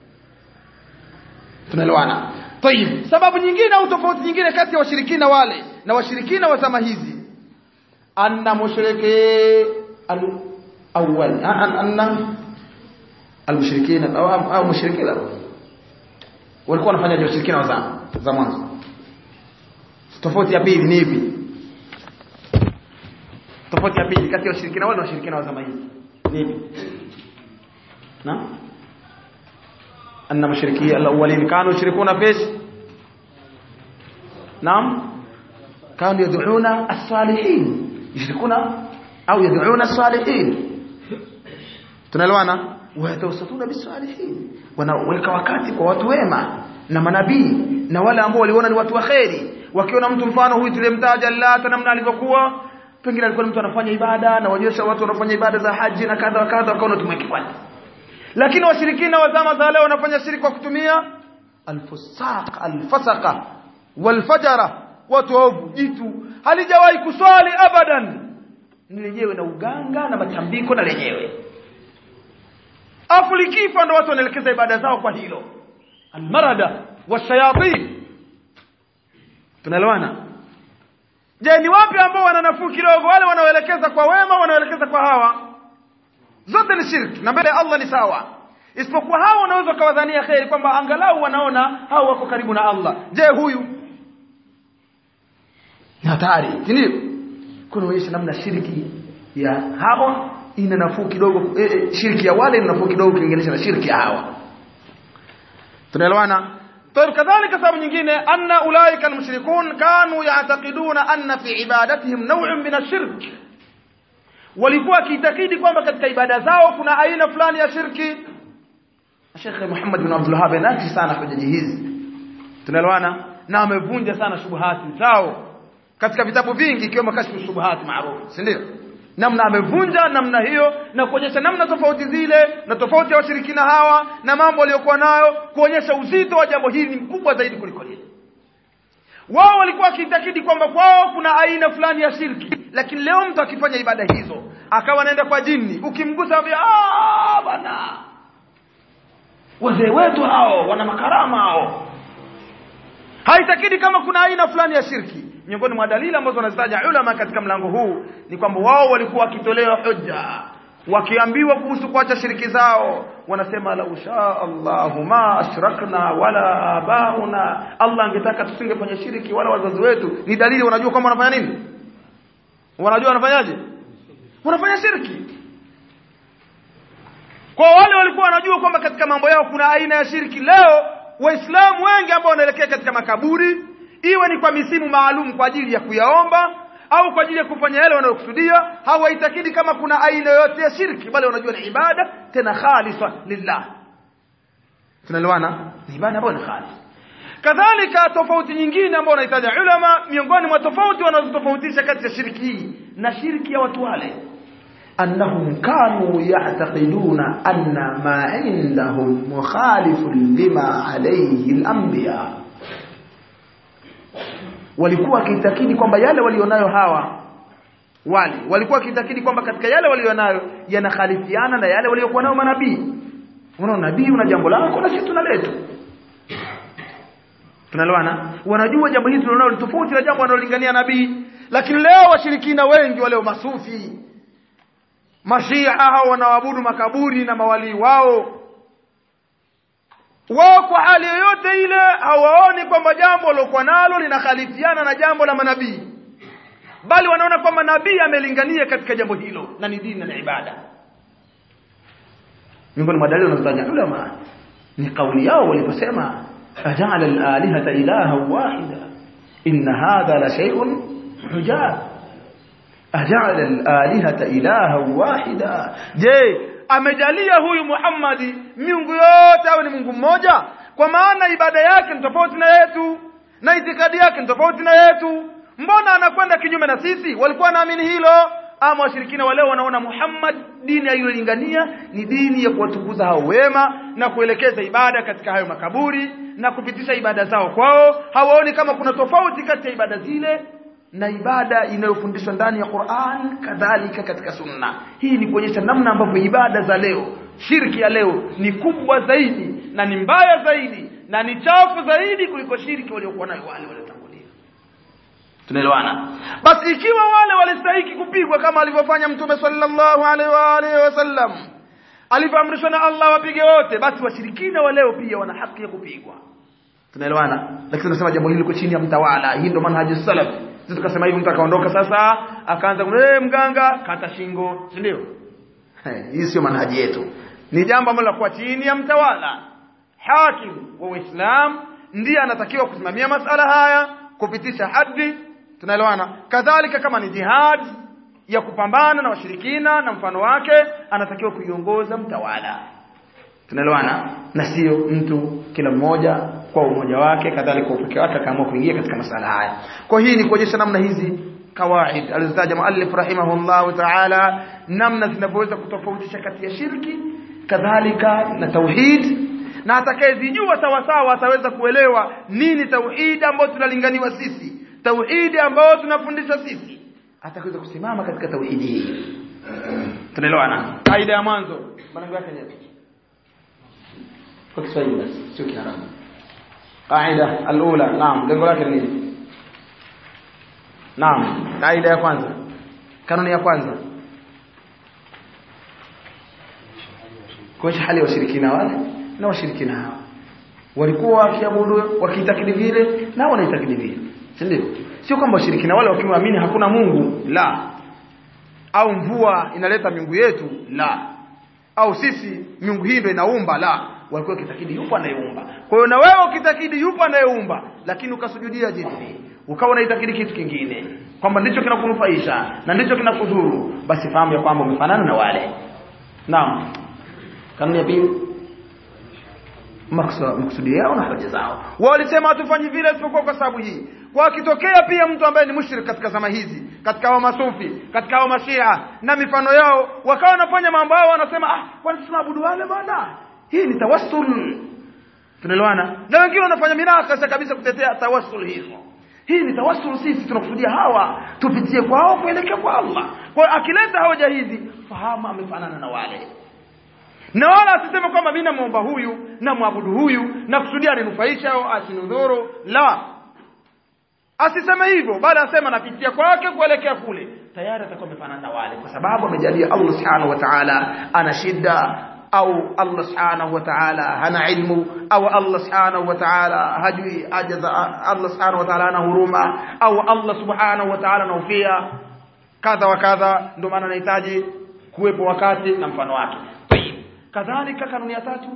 tunaelewana طيب sababu nyingine au tofauti nyingine kati ya washirikina wale na washirikina wa zama hizi anna mushriki al-awwal anna al-mushrikina au au mushrikina walikuwa wanafanya washirikina wa zama za mwanzo tofauti ya pili ni ipi tofauti ya pili kati ya washirikina wale na washirikina wa zama hizi ni ipi na أن مشركي الأولين كانوا يشركون فيش نعم كانوا يدعون الصالحين يشركون أو يدعون الصالحين tunaelewana wayatawasatuna bisalihin wanaweka wakati kwa watu wema na manabii na wale ambao waliona ni watu wa kheri wakiona mtu mfano huyu tulimtaja Allah namna alivyokuwa pengine alikuwa mtu anafanya ibada na waonyesha watu wanafanya ibada za haji na kadha wa kadha wakaona tumweke kwani lakini washirikina wa zama za leo wanafanya shirki kwa kutumia alfusaq alfasaqa walfajara watu waovu jitu halijawahi kuswali abadan ni lenyewe na uganga na matambiko na lenyewe afu likifa ndo watu wanaelekeza ibada zao kwa hilo almarada washayatin tunaelewana je ni wapi ambao wana nafuu kidogo wale wanaoelekeza kwa wema wanaoelekeza kwa hawa zote ni shirki na mbele ya Allah ni sawa isipokuwa hao unaweza kawadhania kheri kwamba angalau wanaona hao wako karibu na Allah je huyu ni hatari ndio kunaonyesha namna shirki ya hawa ina nafuu kidogo e, e, shirki ya wale ina nafuu kidogo ukilinganisha na shirki ya hawa tunaelewana طيب كذلك سبب nyingine anna ulaika almushrikun kanu ya'taqiduna anna fi ibadatihim naw'un min ash-shirk walikuwa kiitakidi kwamba katika ibada zao kuna aina fulani ya shirki Sheikh Muhammad bin Abdul Wahhab anati sana hojaji hizi tunaelewana na amevunja sana shubuhati zao katika vitabu vingi ikiwemo kashfu shubuhati maarufu si ndio namna amevunja namna hiyo na kuonyesha namna tofauti zile na tofauti ya washirikina hawa na mambo waliokuwa nayo kuonyesha uzito wa jambo hili ni mkubwa zaidi kuliko lile wao walikuwa wakitakidi kwamba kwao kuna aina fulani ya shirki lakini leo mtu akifanya ibada hizo akawa anaenda kwa jini ukimgusa ambia ah bwana wazee wetu hao wana makarama hao haitakidi kama kuna aina fulani ya shirki miongoni mwa dalili ambazo wanazitaja ulama katika mlango huu ni kwamba wao walikuwa wakitolewa hujja wakiambiwa kuhusu kuacha shiriki zao wanasema la usha Allahu ma ashrakna wala abauna Allah angetaka tusingefanya shiriki wala wazazi wetu ni dalili wanajua kwamba wanafanya nini wanajua wanafanyaje wanafanya shirki kwa wale walikuwa wanajua kwamba katika mambo yao kuna aina ya shirki leo waislamu wengi ambao wanaelekea katika makaburi iwe ni kwa misimu maalum kwa ajili ya kuyaomba au kwa ajili ya kufanya yale wanayokusudia hawaitakidi kama kuna aina yoyote ya shirki bali wanajua ni ibada tena khalisa lillah tunaelewana ni ibada ambayo ni khalis kadhalika tofauti nyingine ambayo wanahitaji ulama miongoni mwa tofauti wanazotofautisha kati ya shirki hii na shirki ya watu wale أنهم كانوا يعتقدون أن ما عندهم مخالف لما عليه الأنبياء walikuwa wakiitakidi kwamba yale walionayo hawa wale walikuwa wakitakidi kwamba katika yale walionayo yanakhalifiana na yale waliokuwa nayo manabii unaona nabii una jambo lako na sisi tuna letu tunalewana wanajua jambo hili tunalonalo ni tofauti na jambo analolingania nabii lakini leo washirikina wengi wale masufi mashia hao wanaabudu makaburi na mawalii wao wao kwa hali yoyote ile hawaoni kwamba jambo lilokuwa nalo linakhalifiana na jambo la manabii bali wanaona kwamba nabii amelingania katika jambo hilo na ni dini na ibada miongoni mwa dalili wanazotaja ulama ni kauli yao waliposema ajala al-alihata ilaha wahida inna hadha la shay'un hujab ajala al-alihata ilaha wahida je amejalia huyu Muhammadi miungu yote awe ni Mungu mmoja kwa maana ibada yake ni tofauti na yetu na itikadi yake ni tofauti na yetu mbona anakwenda kinyume na sisi walikuwa naamini hilo ama washirikina wale wanaona Muhammad dini aliyolingania ni dini ya kuwatukuza hao wema na kuelekeza ibada katika hayo makaburi na kupitisha ibada zao kwao hawaoni kama kuna tofauti kati ya ibada zile na ibada inayofundishwa ndani ya Qur'an kadhalika katika sunna hii ni kuonyesha namna ambavyo ibada za leo shirki ya leo ni kubwa zaidi na ni mbaya zaidi na ni chafu zaidi kuliko shirki waliokuwa nayo wale waliotangulia tunaelewana basi ikiwa wale walistahiki kupigwa kama alivyofanya mtume sallallahu alaihi wa alihi wasallam alivyoamrishwa na Allah wapige wote basi washirikina wa leo pia wana haki ya kupigwa tunaelewana lakini tunasema jambo hili liko chini ya mtawala hii ndio manhaji salaf sisi tukasema hivi mtu akaondoka sasa akaanza eh mganga kata shingo si ndio hii sio manhaji yetu ni jambo ambalo kwa chini ya mtawala hakim wa Uislamu ndiye anatakiwa kusimamia masala haya kupitisha hadi tunaelewana kadhalika kama ni jihad ya kupambana na washirikina na mfano wake anatakiwa kuiongoza mtawala tunaelewana na sio mtu kila mmoja kwa umoja wake kadhalika upekee wake akaamua kuingia katika masala haya kwa hii ni kuonyesha namna hizi kawaid alizotaja muallif rahimahullahu ta'ala namna zinavyoweza kutofautisha kati ya shirki kadhalika na tauhid na atakayezijua sawa sawa ataweza kuelewa nini tauhid ambayo tunalinganiwa sisi tauhidi ambayo tunafundishwa sisi ataweza kusimama katika tauhidi hii tunaelewana kaida ya mwanzo maneno yake ni kwa Kiswahili basi sio Kiarabu qaida alula naam lengo lake ni nini naam kaida ya kwanza kanuni ya kwanza kuonyesha hali ya washirikina wale na washirikina hao walikuwa wakiabudu wakiitakidi vile na wanaitakidi vile si ndio sio kwamba washirikina wale wakiamini hakuna Mungu la au mvua inaleta miungu yetu la au sisi miungu hii ndio inaumba la walikuwa kitakidi yupo anayeumba kwa hiyo na wewe ukitakidi yupo anayeumba lakini ukasujudia jini ukawa unaitakidi kitu kingine kwamba ndicho kinakunufaisha na ndicho kinakudhuru basi fahamu ya kwamba umefanana na wale naam kanuni ya pili maksudi yao na hoja zao wao walisema hatufanyi vile isipokuwa kwa sababu hii kwa akitokea pia mtu ambaye ni mushrik katika zama hizi katika hao masufi katika hao mashia na mifano yao wakawa wanafanya mambo yao wanasema ah kwani tunaabudu wale bwana hii ni tawassul tunaelewana na wengine wanafanya mirakasa kabisa kutetea tawassul hizo hii ni tawassul sisi tunakusudia hawa tupitie kwao kuelekea kwa Allah kwa akileta hoja hizi fahamu amefanana na wale na wala asiseme kwamba mimi namuomba huyu na muabudu huyu na kusudia aninufaisha au asinudhuru la asiseme hivyo bali asema napitia kwake kuelekea kule tayari atakuwa amefanana na wale kwa sababu amejalia Allah subhanahu wa ta'ala ana shida au Allah subhanahu wa ta'ala hana ilmu au Allah subhanahu wa ta'ala hajui ajaza Allah subhanahu wa ta'ala ana huruma au Allah subhanahu wa ta'ala anaufia kadha wa kadha ndio maana anahitaji kuwepo wakati na mfano wake kadhalika kanuni ya tatu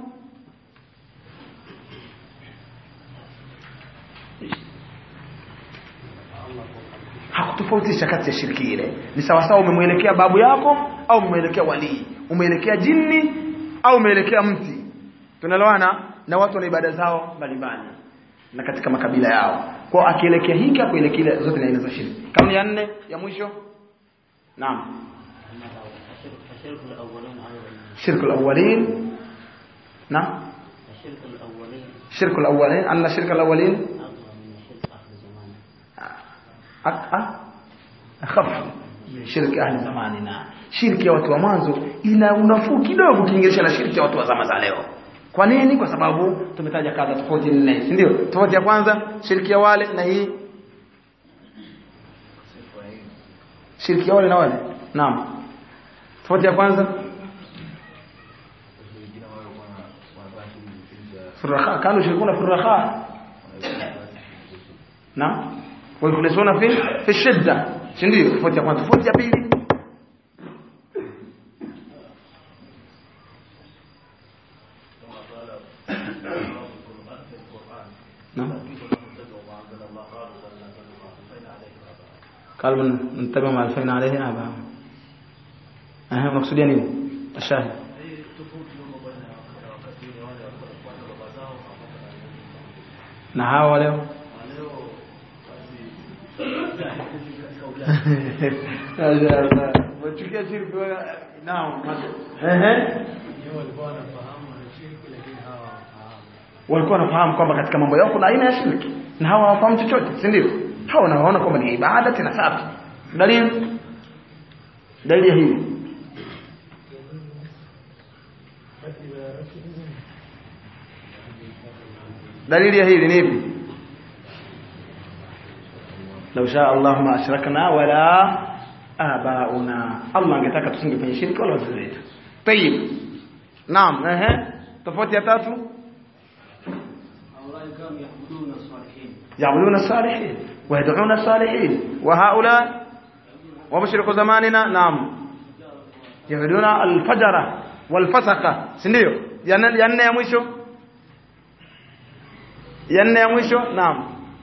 hakutofautisha kati ya shirki ile ni sawa sawa umemwelekea babu yako au umemwelekea walii umeelekea jini au umeelekea mti tunaelewana na watu wana ibada zao mbalimbali na katika makabila yao kwa akielekea hiki akuelekea zote ni aina za shirki kanuni ya nne ya mwisho naam الشرك الأولين أيضا shirku alawwalin naam الشرك الأولين shirku alawwalin anna shirku alawwalin أصغر من الشرك آخر زمان أك- أ- أخف shirki ahli zamanina shirki ya watu wa mwanzo ina unafuu kidogo ukilinganisha na shirki ya watu wa zama za leo kwa nini kwa sababu tumetaja kadha tofauti nne si ndio tofauti ya kwanza shirki ya wale na hii shirki ya wale na wale naam tofauti ya kwanza furaha kanu shirkuna furaha naam walikulisuna fi fi shidda si ndio tofauti ya kwanza tofauti ya pili نعم قال من نتبع ما الفينا عليه آباءهم أهم مقصود يعني الشاهد na hawa leo wachukia shirki naam ehe walikuwa wanafahamu kwamba katika mambo yao kuna aina ya shirki na hawa hawafahamu chochote si ndio hawa wanaona kwamba ni ibada tena safi dalili dalili ya hili dalili ya hili ni ipi لو شاء الله ما أشركنا ولا آباؤنا الله angetaka tusingefanya shirki wala wazazi wetu طيب نعم ehe tofauti ya tatu هؤلاء كانوا يعبدون الصالحين يعبدون الصالحين ويدعون الصالحين وهؤلاء ومشرك زماننا نعم يعبدون الفجر والفسقة sindio ya nne ya nne ya mwisho ya nne ya mwisho naam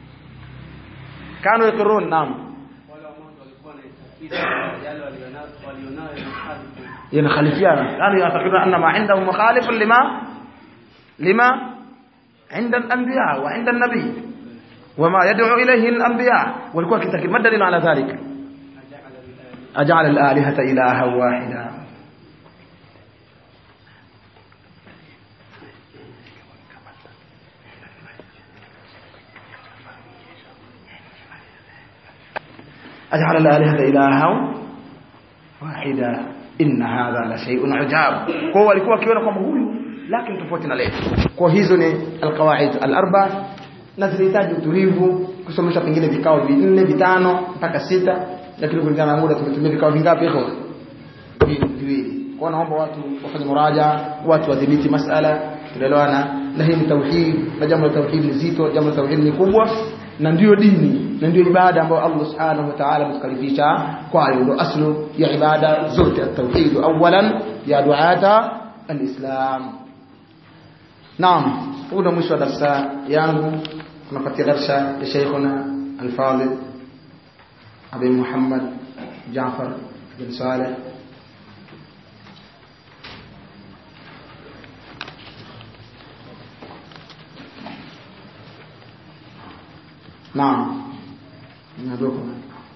kanu yakurun naam wale wa mwanzo walikuwa na itikadi yale walionayo walionayo mukhalifu ينخالفيانا يعني يعتقدون أن ما عندهم مخالف لما لما عند الأنبياء وعند النبي وما يدعو إليه الأنبياء والكوة كتاكد ما الدليل على ذلك أجعل الآلهة إلها واحدا أجعل الآلهة إلها واحدا inna hadha la shay'un ajab kwa walikuwa wakiona kwamba huyu lakini tofauti na leo kwa hizo ni alqawaid alarba na zinahitaji utulivu kusomesha pengine vikao vinne vitano mpaka sita lakini kulingana na muda tumetumia vikao vingapi hivyo viwili kwa naomba watu wafanye muraja watu wadhibiti masala tunaelewana na hii ni tauhid na jambo la tauhid ni zito jambo la tauhid ni kubwa na ndiyo dini na ndiyo ibada ambayo Allah subhanahu wa ta'ala ametukalifisha kwayo ndio aslu ya ibada zote at-tauhid awalan ya duata al-islam naam huu ndio mwisho wa darasa yangu tunapatia darasa ya sheikhuna al-fadil Abi Muhammad Jaafar bin Saleh نعم ندعوكم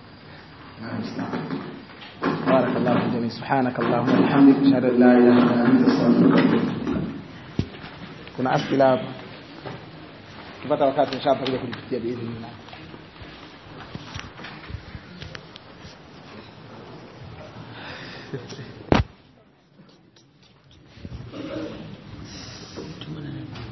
بارك الله في الجميع سبحانك اللهم وبحمدك اشهد ان لا اله الا انت استغفرك واتوب اليك kuna asila hapa tupata wakati inshallah kuja kujifikia biidhnillah Thank you.